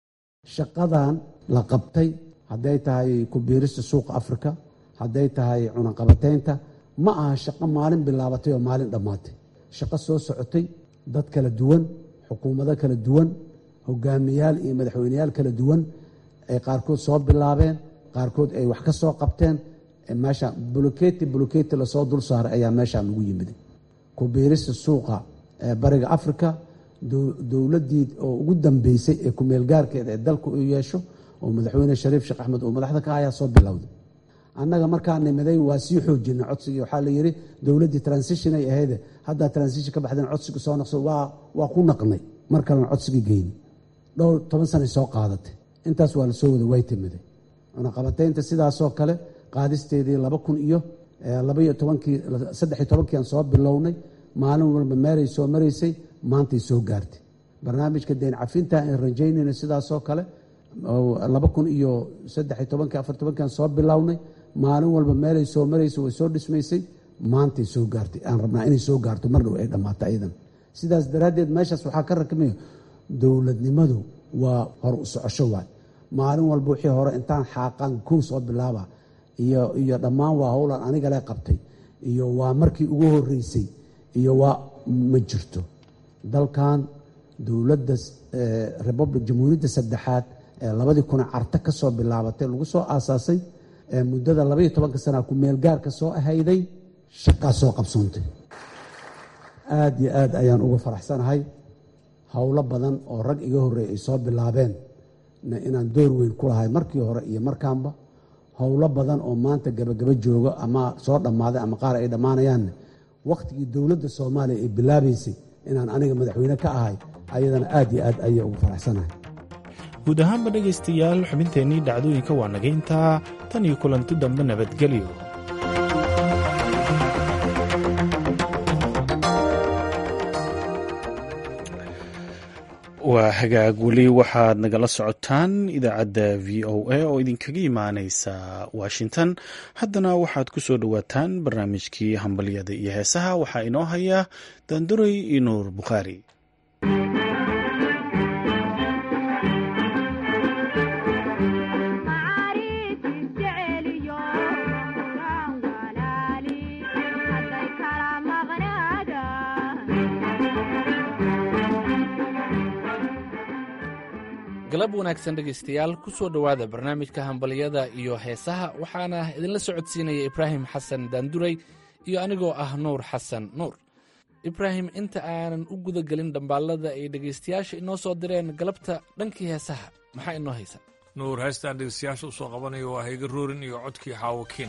shaqadan la qabtay hadday tahay ku biirista suuqa afrika hadday tahay cunaqabataynta ma aha shaqo maalin bilaabatay oo maalin dhammaatay shaqo soo socotay dad kala duwan xukuumado kala duwan hogaamiyaal iyo madaxweyneyaal kala duwan ay qaarkood soo bilaabeen qaarkood ay wax ka soo qabteen meesha buloketi buloketi lasoo dul saaray ayaa meeshaan lagu yimiday ku biirista suuqa bariga afrika dowladdii oo ugu dambeysay ee kumeelgaarkeeda ee dalku u yeesho oo madaxweyne shariif sheekh axmed oo madaxda ka ayaa soo bilowday annaga markaa nimiday waa sii xoojina codsigii waxaa la yidhi dowladdii transition ay ahayde haddaa transition ka baxdeen codsiga soo naqso waa ku naqnay mar kalena codsigii geyni dhowr toban sanay soo qaadatay intaas waa la soo wada way timiday cunaqabataynta sidaasoo kale qaadisteedii laba kun iyo labaiyo tobankii saddexiyo tobankii aan soo bilownay maalin walba meelay soo maraysay maantay soo gaartay barnaamijka deen cafinta aan rajaynayna sidaasoo kale laba kun iyo saddexiyo tobankii afar tobankii aan soo bilownay maalin walba meelay soo maraysay way soo dhismaysay maantay soo gaartay aan rabnaa inay soo gaarto mar dhow ay dhammaato ayadan sidaas daraaddeed meeshaas waxaa ka rakmaya dowladnimadu waa hor u socosho waay maalin walba wixii hore intaan xaaqaan kow soo bilaaba iyo iyo dhammaan waa howlan anigale qabtay iyo waa markii ugu horeysay iyo waa ma jirto dalkan dowladda republic jamhuuriyadda saddexaad ee labadii kuna carto ka soo bilaabatay lagu soo aasaasay ee muddada labaiyo tobanka sanaa ku meelgaarka soo ahayday shaqaa soo qabsoontay aada iyo aad ayaan uga faraxsanahay howlo badan oo rag iga horreey ay soo bilaabeen inaan door weyn ku lahay markii hore iyo markaanba howlo badan oo maanta gabagaba joogo ama soo dhammaaday ama qaar ay dhammaanayaanne wakhtigii dowladda soomaaliya ay bilaabaysay inaan aniga madaxweyne ka ahay ayadana aad iyo aad ayay ugu faraxsanahay guud ahaanba dhegaystayaal xubinteennii dhacdooyinka waa naga intaa tan iyo kulanti dambe nabadgelyo waa hagaag weli waxaad nagala socotaan idaacadda v o a oo idinkaga imaaneysa washington haddana waxaad ku soo dhowaataan barnaamijkii hambalyada iyo heesaha waxaa inoo haya daanduray iyo nuur bukhaari galab wanaagsan dhegaystayaal ku soo dhowaada barnaamijka hambalyada iyo heesaha waxaana idinla socodsiinaya ibraahim xasan daanduray iyo anigoo ah nuur xasan nuur ibraahim inta aanan u guda gelin dhambaallada ay dhegaystayaasha inoo soo direen galabta dhankii heesaha maxaa inoo haysa nuur heestaan dhegeystayaasha usoo qabanayo waa hayga roorin iyo codkii xaawakiin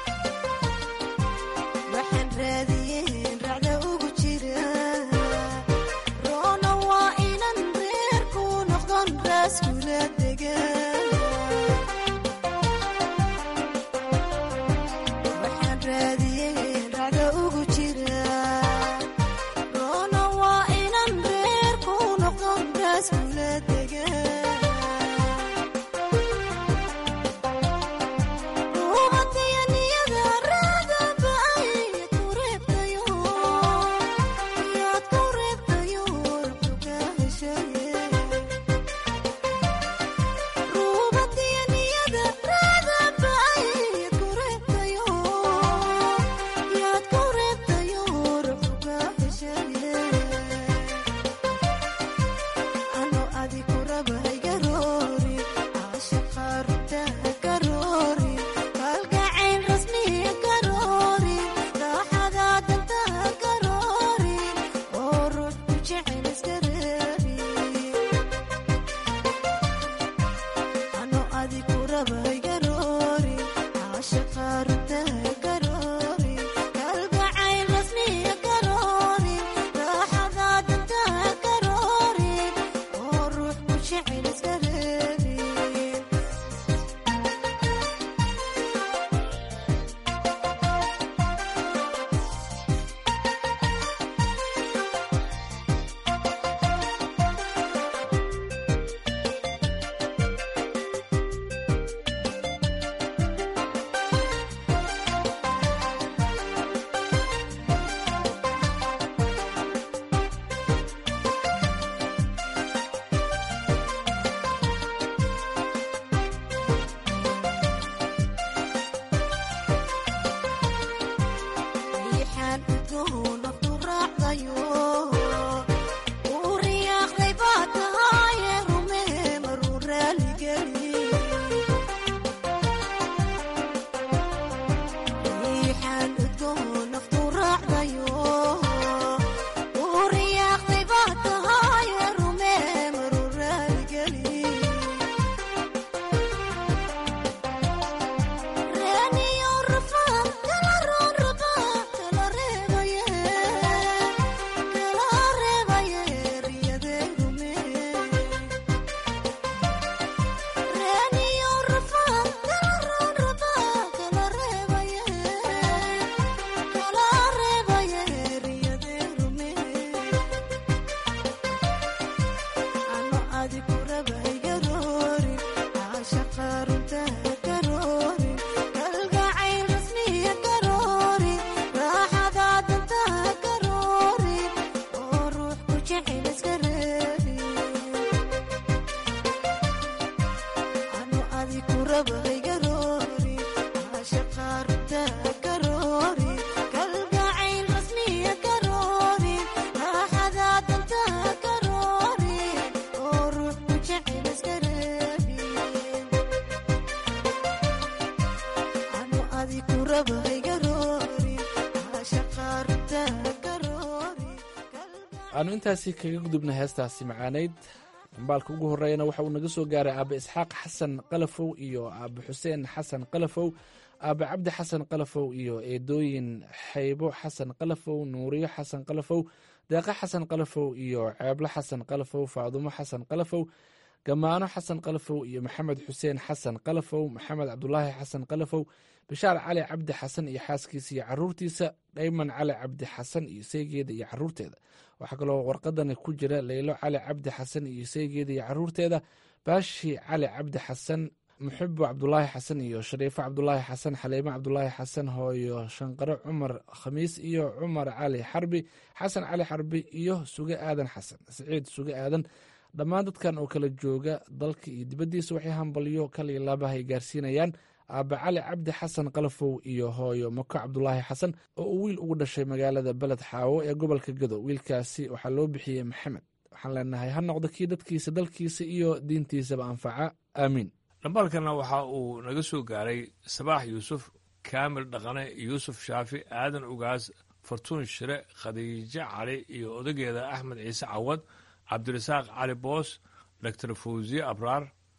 aanu intaasi kaga gudubna heestaasi macaanayd dambaalka ugu horreeyana waxa uu naga soo gaaray aabe isxaaq xasan qalafow iyo aabe xuseen xasan qalafow aabe cabdi xasan qalafow iyo eedooyin xaybo xasan qalafow nuuriyo xasan qalafow deeqa xasan qalafow iyo ceeblo xasan qalafow faadumo xasan qalafow gamaano xasan qalafow iyo maxamed xuseen xasan qalafow maxamed cabdulaahi xasan qalafow bishaar cali cabdi xasan iyo xaaskiisa iyo caruurtiisa dhayman cali cabdi xasan iyo seygeeda iyo caruurteeda waxaa kaloo warqadani ku jira leylo cali cabdi xasan iyo seygeeda iyo caruurteeda baashi cali cabdi xasan muxibo cabdulaahi xasan iyo shariifo cabdulaahi xasan xaliimo cabdulaahi xasan hooyo shanqare cumar khamiis iyo cumar cali xarbi xasan cali xarbi iyo suge aadan xasan siciid suge aadan dhammaan dadkan oo kala jooga dalka iyo dibaddiisa waxay hambalyo kaliya laabahay gaarsiinayaan aabe cali cabdi xasan qalafow iyo hooyo mako cabdulaahi xasan oo uu wiil ugu dhashay magaalada beled xaawo ee gobolka gado wiilkaasi waxaa loo bixiyey maxamed waxaan leenahay ha noqdo kii dadkiisa dalkiisa iyo diintiisaba anfaca aamiin dhambaalkana waxa uu naga soo gaaray sabaax yuusuf kaamil dhaqane yuusuf shaafi aadan ugaas fartuun shire khadiijo cali iyo odageeda axmed ciise cawad cabdirasaaq cali boos doctor fawsiye abraar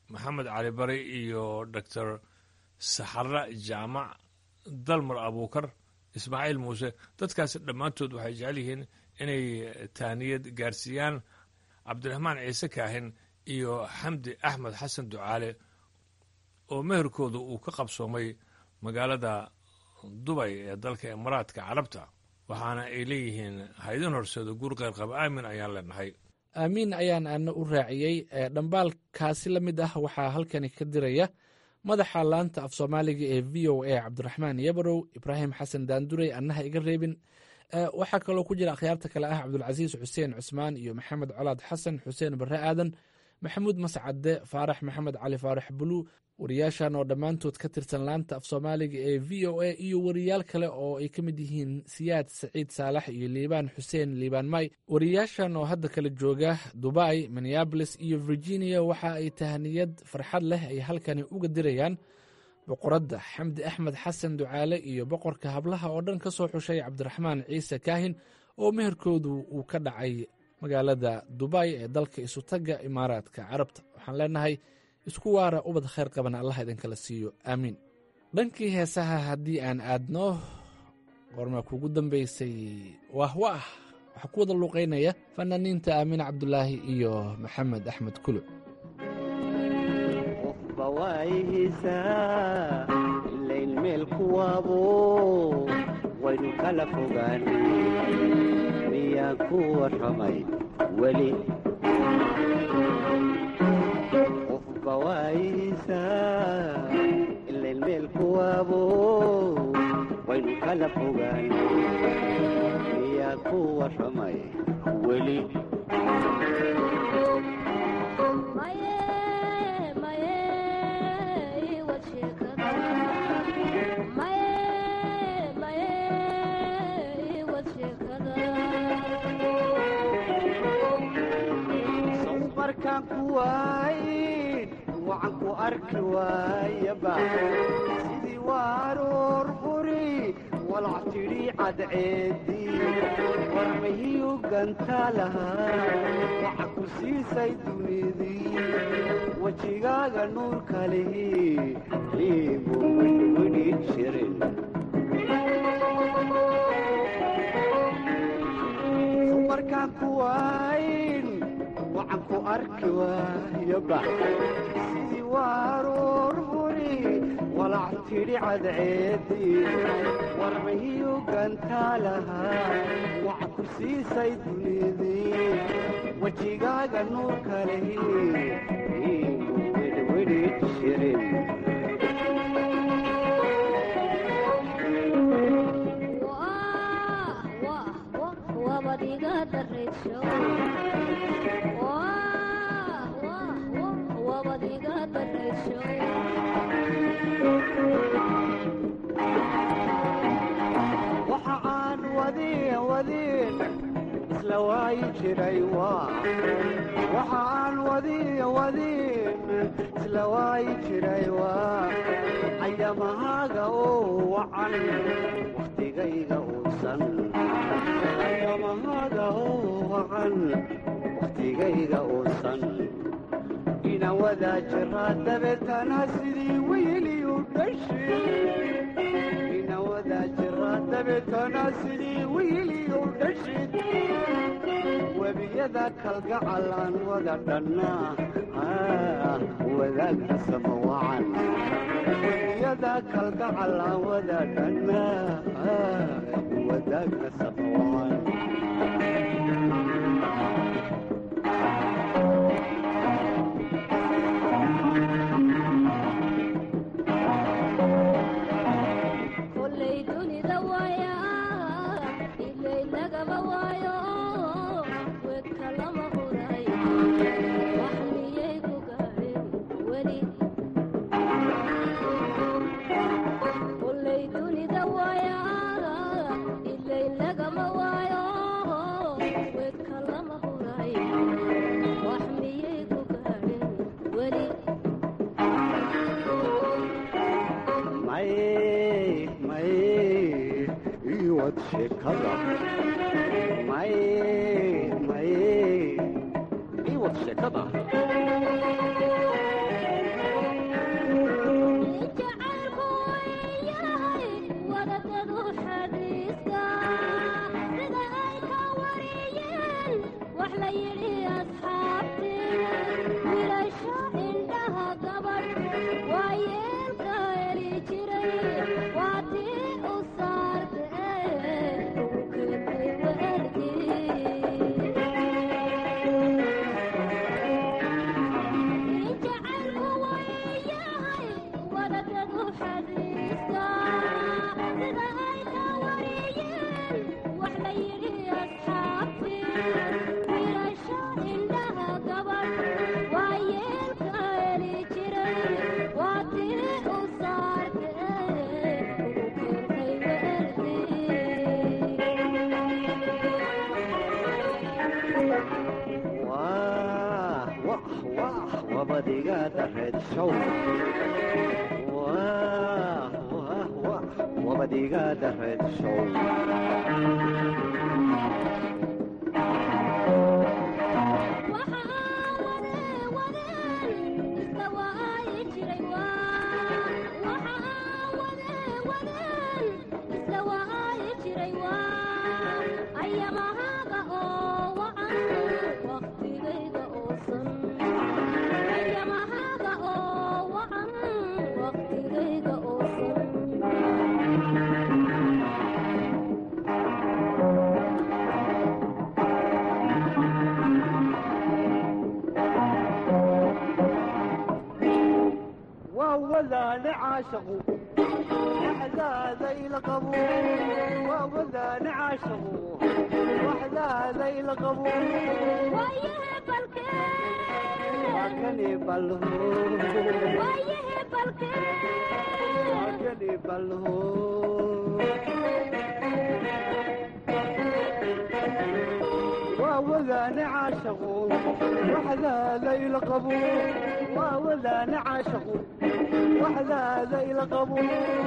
maxamed cali bari iyo doctor saxara jaamac dalmar abuukar ismaaciil muuse dadkaasi dhammaantood waxay jecel yihiin inay taaniyad gaarsiiyaan cabdiraxmaan ciise kaahin iyo xamdi axmed xasan ducaale oo meherkooda uu ka qabsoomay magaalada dubay ee dalka imaaraadka carabta waxaana ay leeyihiin haydin horseeda guur qayrqaba aamin ayaan leenahay aamiin ayaan ana u raaciyey dhambaalkaasi la mid ah waxaa halkani ka diraya madaxa laanta af soomaaliga ee v o a cabdiraxmaan yabarow ibraahim xasan daandurey annaha iga reebin waxaa kaloo ku jira akhyaarta kale ah cabdulcasiis xuseen cusmaan iyo maxamed colaad xasan xuseen barre aadan maxamuud mascade faarax maxamed cali faarax bulu wariyaashan oo dhammaantood ka tirsan laanta af soomaaliga ee v o a iyo wariyaal kale oo ay ka mid yihiin siyaad saciid saalax iyo liibaan xuseen liibaan may wariyaashan oo hadda kala jooga dubai minneabolis iyo virginia waxa ay tahniyad farxad leh ay halkani uga dirayaan boqoradda xamdi axmed xasan ducaale iyo boqorka hablaha oo dhan ka soo xushay cabdiraxmaan ciise kaahin oo meherkoodu uu ka dhacay magaalada dubai ee dalka isutagga imaaraadka carabta waxaan leenahay isku waara ubad khayr qaban allah idinkala siiyo aamiin dhankii heesaha haddii aan aadno qorma kugu dambaysay waah waah waxaa ku wada luuqaynaya fanaaniinta aamin cabdulaahi iyo maxamed axmed kuluc qofba waayihiisaa ilayn meel kuwaabo waynu kala fogaan miyaan ku warramay weli qofba waayihiisaa ilayn meel kuwaabo waynu kala fogaan miyaan ku warramay weli markaan ku waayn wacan ku arki waayaba sidii waaroor quri walac tidhi cadceedii warmahiyu ganta lahaa waxa ku siisay dunidii wejigaaga nuurka lihi liibu widhwidhi jirin markaan ku waayn wacan ku arki waayaba sidii waaroor huri walac tidhi cadceedii warmahiyu gantaa lahaa waxa ku siisay dunidii wejigaaga nuurka lehi iigu widhwidhi jirin waxa aan wadin wadin isla waayi jiray waxa aan wadin wadin isla waayi jiray waa ayamahaaga oo wacan wakhtigayga uusan ayamahaaga oo wacan wakhtigayga uusan ina wadaa jiraa dabeetana sidii weyliyu dhashid ina wadaa jiraa dabeetana sidii weyliyu dhashid webiyada kalgacal aan wada dhannaa wadaagta sama wacan webiyada kalgacal aan wada dhannaa wadaagta sama wacan wabadiga dareed show Wah, wah, wah, wabadiga dareed show ووذان عاشقوا وحذا لقبوا ووذان عاشقوا وحذا لقبوا ويهب الكيل وكني بلهو ويهب الكيل وكني بلهو ووذان عاشقوا وحذا لقبوا ووذان عاشقوا وحذا زي القبو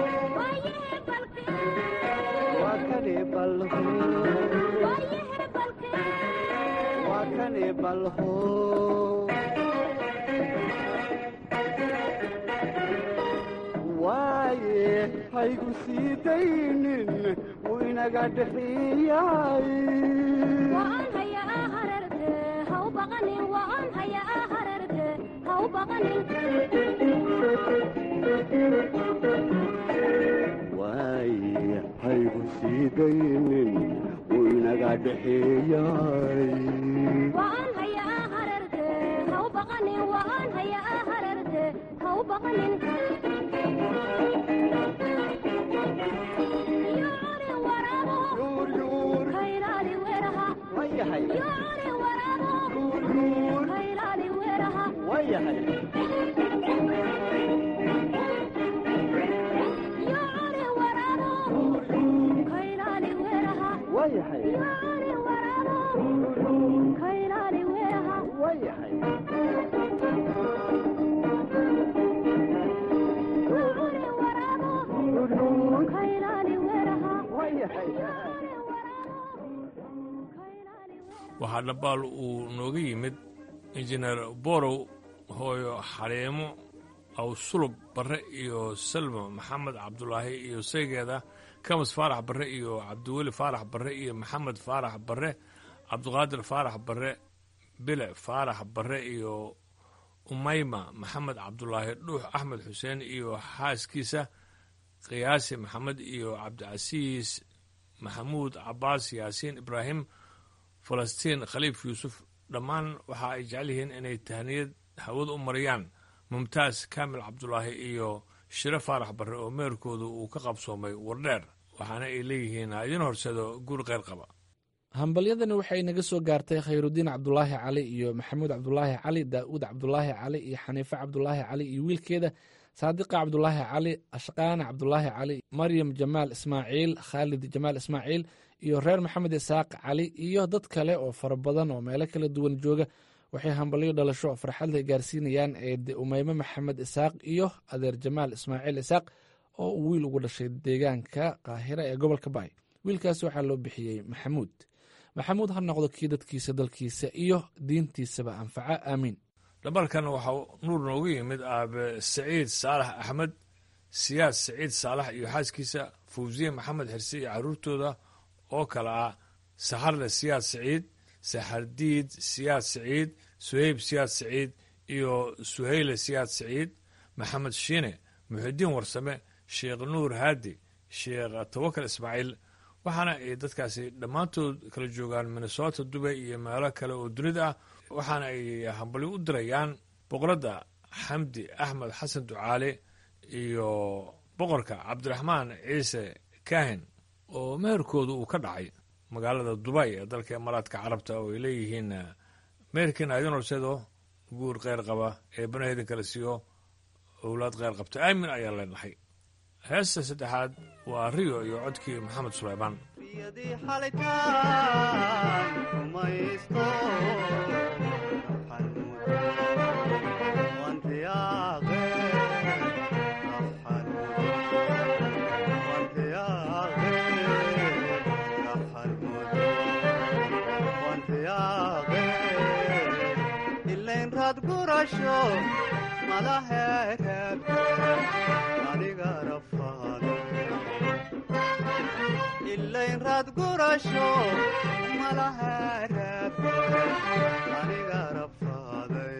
وكني بلهو وكني بلهو waaye haygu sii daynin winaga dhexeeyaay waaye haygu sii daynin winaga dhexeeyaay wayahay wayahay wayahay wayahay waxaa dhabaal uu nooga yimid injineer borow hooyo xaleemo awsulub barre iyo salmo maxamed cabdulaahi iyo saygeeda kamas faarax barre iyo cabdiweli faarax barre iyo maxamed faarax barre cabdiqaadir faarax barre bile faarax barre iyo umayma maxamed cabdulaahi dhuux axmed xuseen iyo xaaskiisa qiyaasi maxamed iyo cabdicasiis maxamuud cabaas yaasiin ibraahim falastiin khaliif yuusuf dhammaan waxa ay jecel yihiin inay tahniyad hawada u mariyaan mumtaas kaamil cabdulaahi iyo shire faarax barre oo meerkooda uu ka qabsoomay wardheer waxaana ay leeyihiin ha idiin horseedo guur qeyr qaba hambalyadani waxay naga soo gaartay khayrudiin cabdulaahi cali iyo maxamuud cabdulaahi cali daa'uud cabdulaahi cali iyo xaniife cabdulaahi cali iyo wiilkeeda saadiqa cabdulaahi cali ashqaana cabdulaahi cali maryam jamaal ismaaciil khaalid jamaal ismaaciil iyo reer maxamed isaaq cali iyo dad kale oo fara badan oo meelo kala duwan jooga waxay hambalyo dhalasho farxadle gaarsiinayaan eede umeyme maxamed isaaq iyo adeer jamaal ismaaciil isaaq oo uu wiil ugu dhashay deegaanka qaahira ee gobolka baay wiilkaas waxaa loo bixiyey maxamuud maxamuud ha noqdo kii dadkiisa dalkiisa iyo diintiisaba anfaca aamiin dhabalkan waxaa nuur noogu yimid aabe saciid saalax axmed siyaad saciid saalax iyo xaaskiisa fawsiye maxamed xirse iyo caruurtooda oo kale ah saxarle siyaad saciid saxardiid siyaad saciid suheyb siyaad saciid iyo suheyle siyaad saciid maxamed shiine muxidiin warsame sheekh nuur haadi sheekh tawakal ismaaciil waxaana ay dadkaasi dhammaantood kala joogaan minnesota dubay iyo meelo kale oo dunida ah waxaana ay hambalyo u dirayaan boqoradda xamdi axmed xasan ducaale iyo boqorka cabdiraxmaan ciise kaahin oo meherkooda uu ka dhacay magaalada dubay ee dalka imaaraadka carabta oo ay leeyihiin meherkiina idin horseedo guur kheyr qaba ee banaheedin kala siiyo owlaad kheyr qabta aamin ayaan leenahay heesta saddexaad waa riyo iyo codkii maxamed sulaymaan yadii xalitaan rumaysto gurasho malahereeb aniga rafaada ilayn raad gurasho malahereeb aniga rafaaday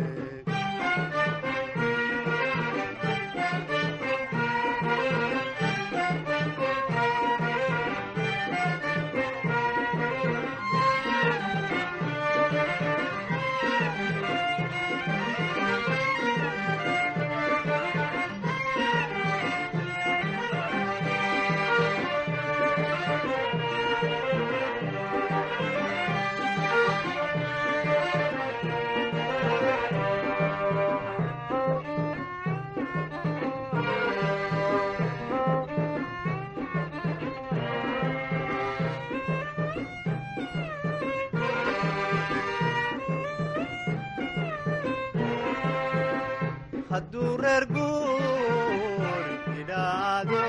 hadduu reer guur idhaado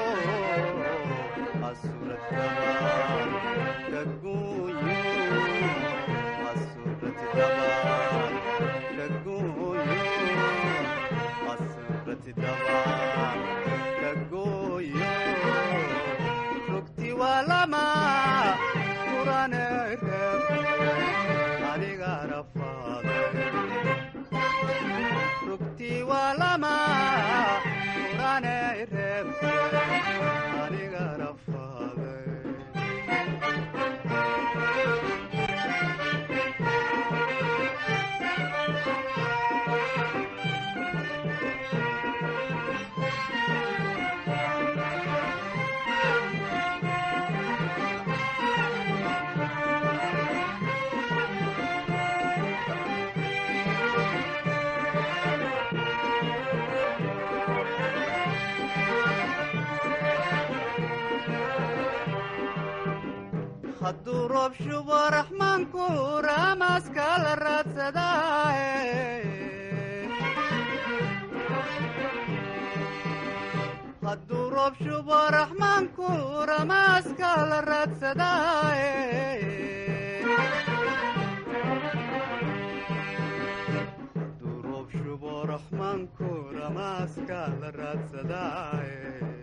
asurataba kaguuyo asuratidaba kaguuyo asuratidaba kaguuyo rugti waa lama kurane reeb aniga rafaaday rugti waa lama kurane reeb aniga rafaaday hadduu roob shubo raxmaanku raamaaska la raadsadaaye hadduu roob shubo raxmaanku ramaaska la raadsadaaye hadduu roob shubo raxmaanku ramaaska la raadsadaaye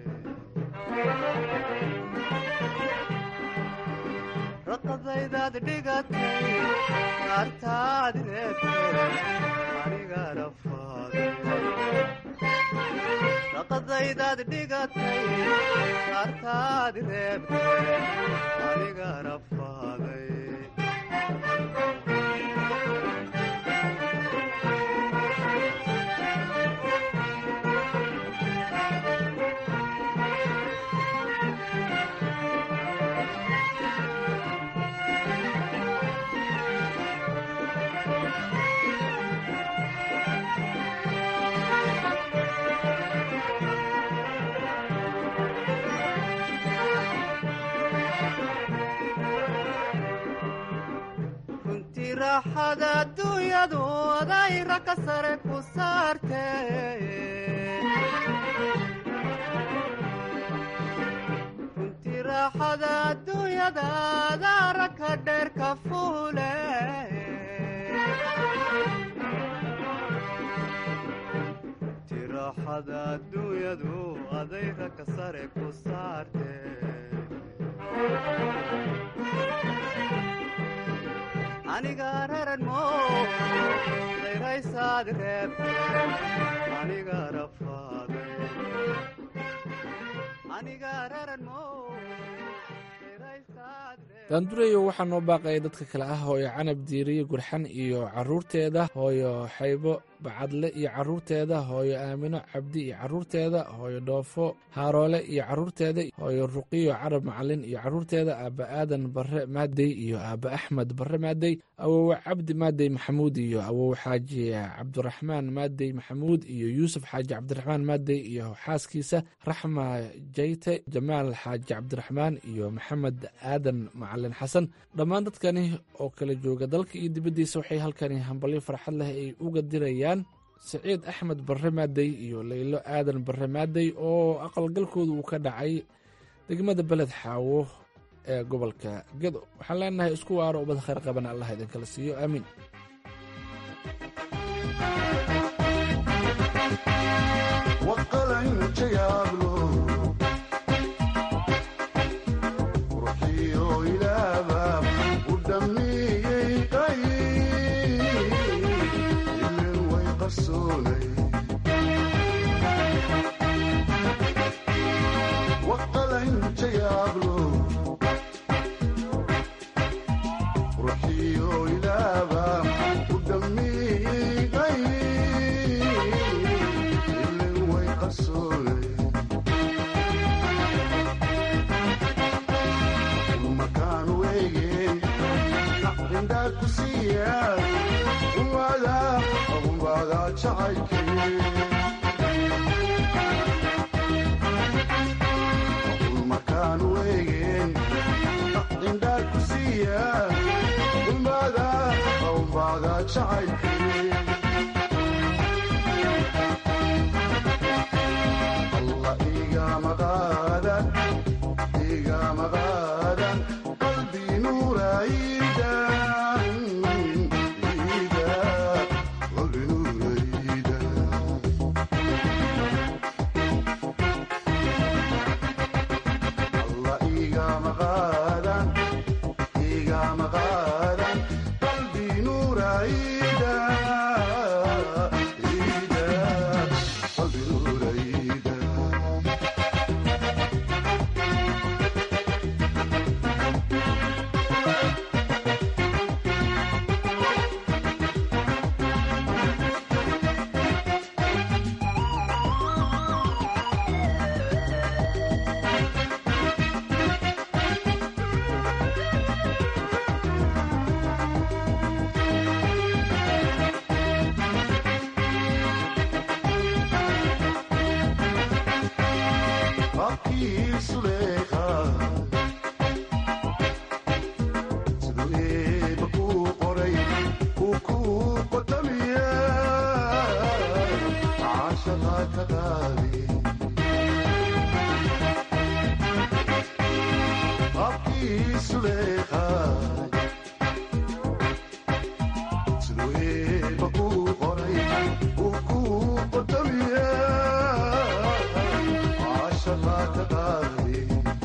raqadaydaad dhigatay kaartaad reebtay aniga rafaaday raqadaydaad dhigatay kaartaad reebtay aniga rafaaday runtii raaxada adduunyadu adayra ka sare ku saarte runtii raaxada adduunyada adaara ka dheer ka fuule runtii raaxada adduunyadu adayra ka sare ku saarte aniga raran mo dayraysaad reebte aniga rafaaday aniga raran mo daandureyo waxaa noo baaqaya dadka kale ah hooyo canab diiriye gurxan iyo caruurteeda hooyo xaybo bacadle iyo caruurteeda hooyo aamino cabdi iyo caruurteeda hooyo dhoofo haaroole iyo caruurteeda hooyo ruqiyo carab macalin iyo caruurteeda aabba aadan barre maadey iyo aabba axmed barre maadey awowe cabdi maadey maxamuud iyo awowe xaaji cabdiraxmaan maadey maxamuud iyo yuusuf xaaji cabdiraxmaan maadey iyo xaaskiisa raxma jayte jamaal xaaji cabdiraxmaan iyo maxamed aadan macalin xasan dhammaan dadkani oo kala jooga dalka iyo dibaddiisa waxay halkani hambalyo farxad leh ay uga dirayaan siciid axmed barre maadey iyo leylo aadan barre maadey oo aqalgalkooda uu ka dhacay degmada beled xaawo ee gobolka gedo waxaan leenahay isku waaro ubad khayr qaban allah idinkala siiyo aamiin قصوني وقل انت يا بلو روحي ويلابا ودمي غير اللي هو يقصوني المكان وين عندك سياد ولا ولا شعيكي المكان وين عندك سياد ولا ولا شعيكي الله إيقا مغادا إيقا مغادا قلبي نور عيدا عيدا قلبي نور عيدا الله إيقا مغادا إيقا مغادا قلبي نور عيدا عيدا قلبي نور عيدا Aqui Suleika siduu eeba kuu qoray uu kuu qotamiya caashaqaa ka qaadi Aqui Suleika siduu eeba kuu qoray uu kuu qotamiya caashaqaa ka qaadi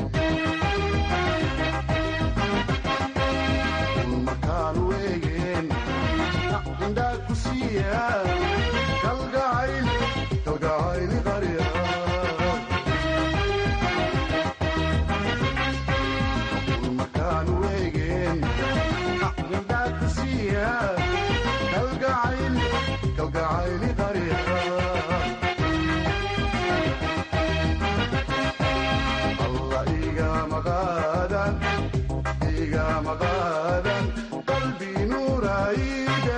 makaan weegeen indhaa ku siiya kalgacayl kalgacayli qarya makaan weegeen indhaa ku siiya kalgacayl kalgacayli qarya الله إيقا مغادا إيقا مغادا قلبي نور عيدا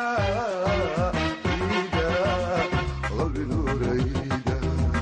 عيدا قلبي نور عيدا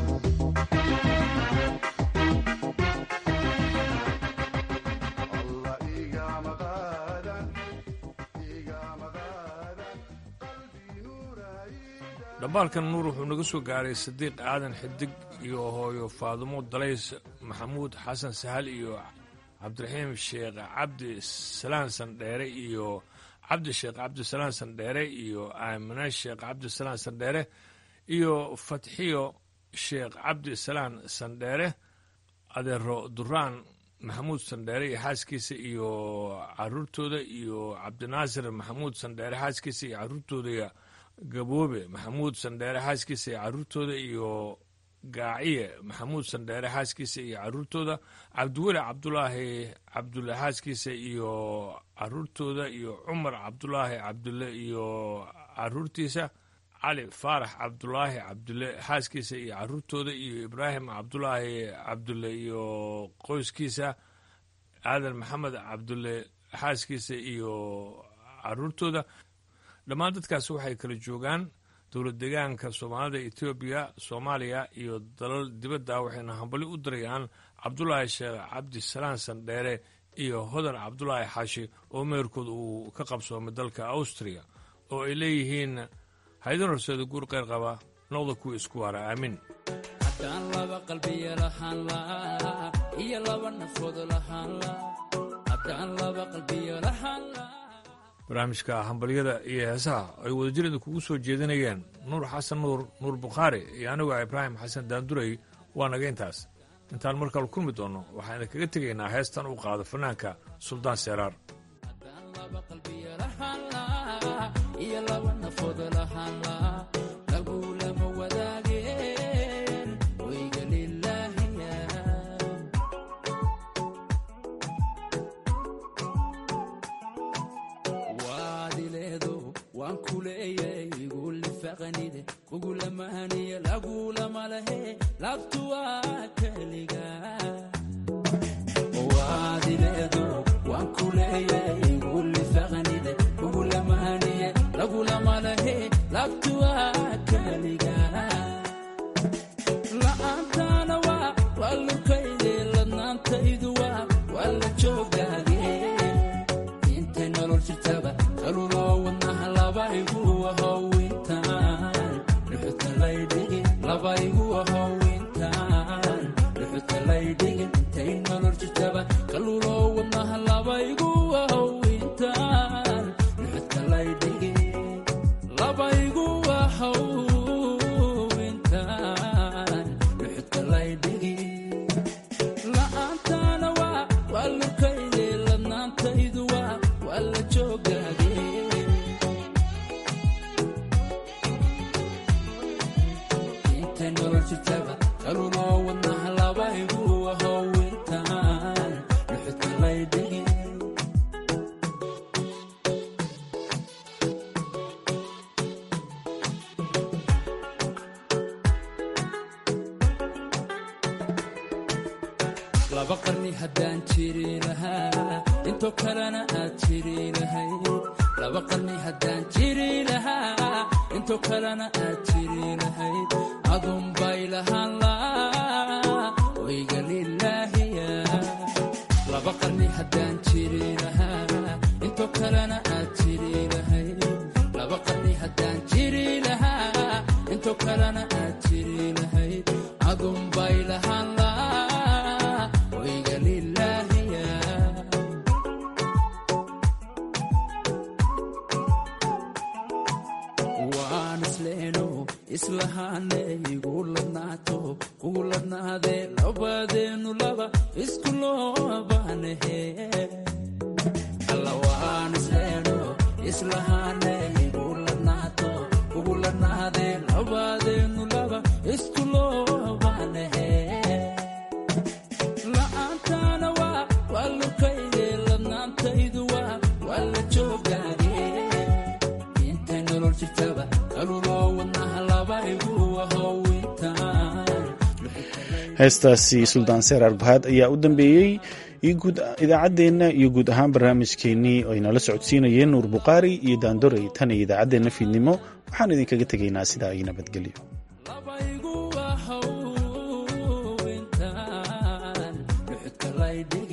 الله إيقا مغادا إيقا مغادا قلبي نور عيدا dhambaalkan nuur wuxuu naga soo gaaray sadiiq aadan xidig iyo hooyo faadumo dalays maxamuud xasan sahal iyo cabdiraxiim sheekh cabdi salaan sandheere iyo cabdi sheekh cabdisalaan sandheere iyo aamine sheekh cabdisalaan sandheere iyo fatxiyo sheekh cabdisalaan sandheere adeero duraan maxamuud sandheere iyo xaaskiisa iyo caruurtooda iyo cabdinaasir maxamuud sandheere xaaskiisa iyo caruurtooda gaboobe maxamuud sandheere xaaskiisa iyo caruurtooda iyo gaaciye maxamuud sandheere xaaskiisa iyo caruurtooda cabdiweli cabdulaahi cabdulle xaaskiisa iyo caruurtooda iyo cumar cabdulaahi cabdulle iyo caruurtiisa cali faarax cabdulaahi cabdulle xaaskiisa iyo caruurtooda iyo ibraahim cabdulaahi cabdulle iyo qoyskiisa aadan maxamed cabdulle xaaskiisa iyo caruurtooda dhammaan dadkaasi waxay kala joogaan dowlad deegaanka soomaalida etoobiya soomaaliya iyo dalal dibadda waxayna hambali u dirayaan cabdulaahi sheekh cabdisalaan sandheere iyo hodan cabdulaahi xaashi oo meerkood uu ka qabsoomay dalka austriya oo ay leeyihiin haydan horseeda guur qeyr qaba noqda kuwa isku waara aamin haddaan laba qalbiya lahaan laa iyo laba nafood lahaan laa haddaan laba qalbiya lahaan laa barnaamijka hambalyada iyo heesaha ay wadajirada kugu soo jeedinayeen nuur xasan nuur nuur bukhaari iyo anigu ibraahim xasan daanduray waa naga intaas intaan markale kulmi doonno waxaan idinkaga tegaynaa heestan uu qaado fanaanka suldaan seeraar haddaan laba qalbiya lahaan laa iyo laba nafood lahaan laa fiqanide kugulamahaniye lagulama lehe labtu waa keliga waadileedo waan ku leeyay guli faqanide kugulamahaniye lagulama lehe labtu waa keliga la'aantaana waa waa lukayde ladnaantaydu waa waa la joogaage intay nolol jirtaba kaluloo wadnaha labaygu ahowintaan dhuxuta laydhigi labaygu ahowintaan dhuxuta laydhigi intay nolol jirtaba kaluloo wadnaha labaygu ahowintaan dhuxuta laydhigi labaygu ahowintaan dhuxuta laydhigi la'aantaana waa waa lukayde ladnaantaydu waa waa la joogaage intay nolol jirtaba kaluloo wadnaha labaygu ahowintaan dhuxuta laydhigi laba qarni haddaan jiri lahaa intoo kalena aad jiri lahayd laba qarni haddaan jiri lahaa intoo kalena aad jiri lahayd adun bay lahaan laa wayga lilaahiya laba qarni haddaan jiri lahaa intoo kalena aad jiri lahayd laba qarni haddaan jiri lahaa intoo kalena aad jiri lahayd adun bay lahaan laa wayga lilaahiya waan isleeno islahaane igu ladnaato kugu ladnaadee labadeenu laba isku loobaanahe alla waan isleeno islahaane igu ladnaato kugu ladnaadee labadeenu laba isku loobaanahe la'aantaana waa waa lukayde ladnaantaydu waa waa la joogaage intay nolol jirtaba kaluloo wadnaha labaygu ahowintaan heestaasi suldaan seer arbahaad ayaa u dambeeyey idaacaddeenna iyo guud ahaan barnaamijkeennii oo aynala socodsiinayeen nuur bukhaari iyo daandorey tan iyo idaacaddeenna fiidnimo waxaan idinkaga tegaynaa sidaa iyo nabadgelyo labaygu ahowintaan dhuxudka laydhigi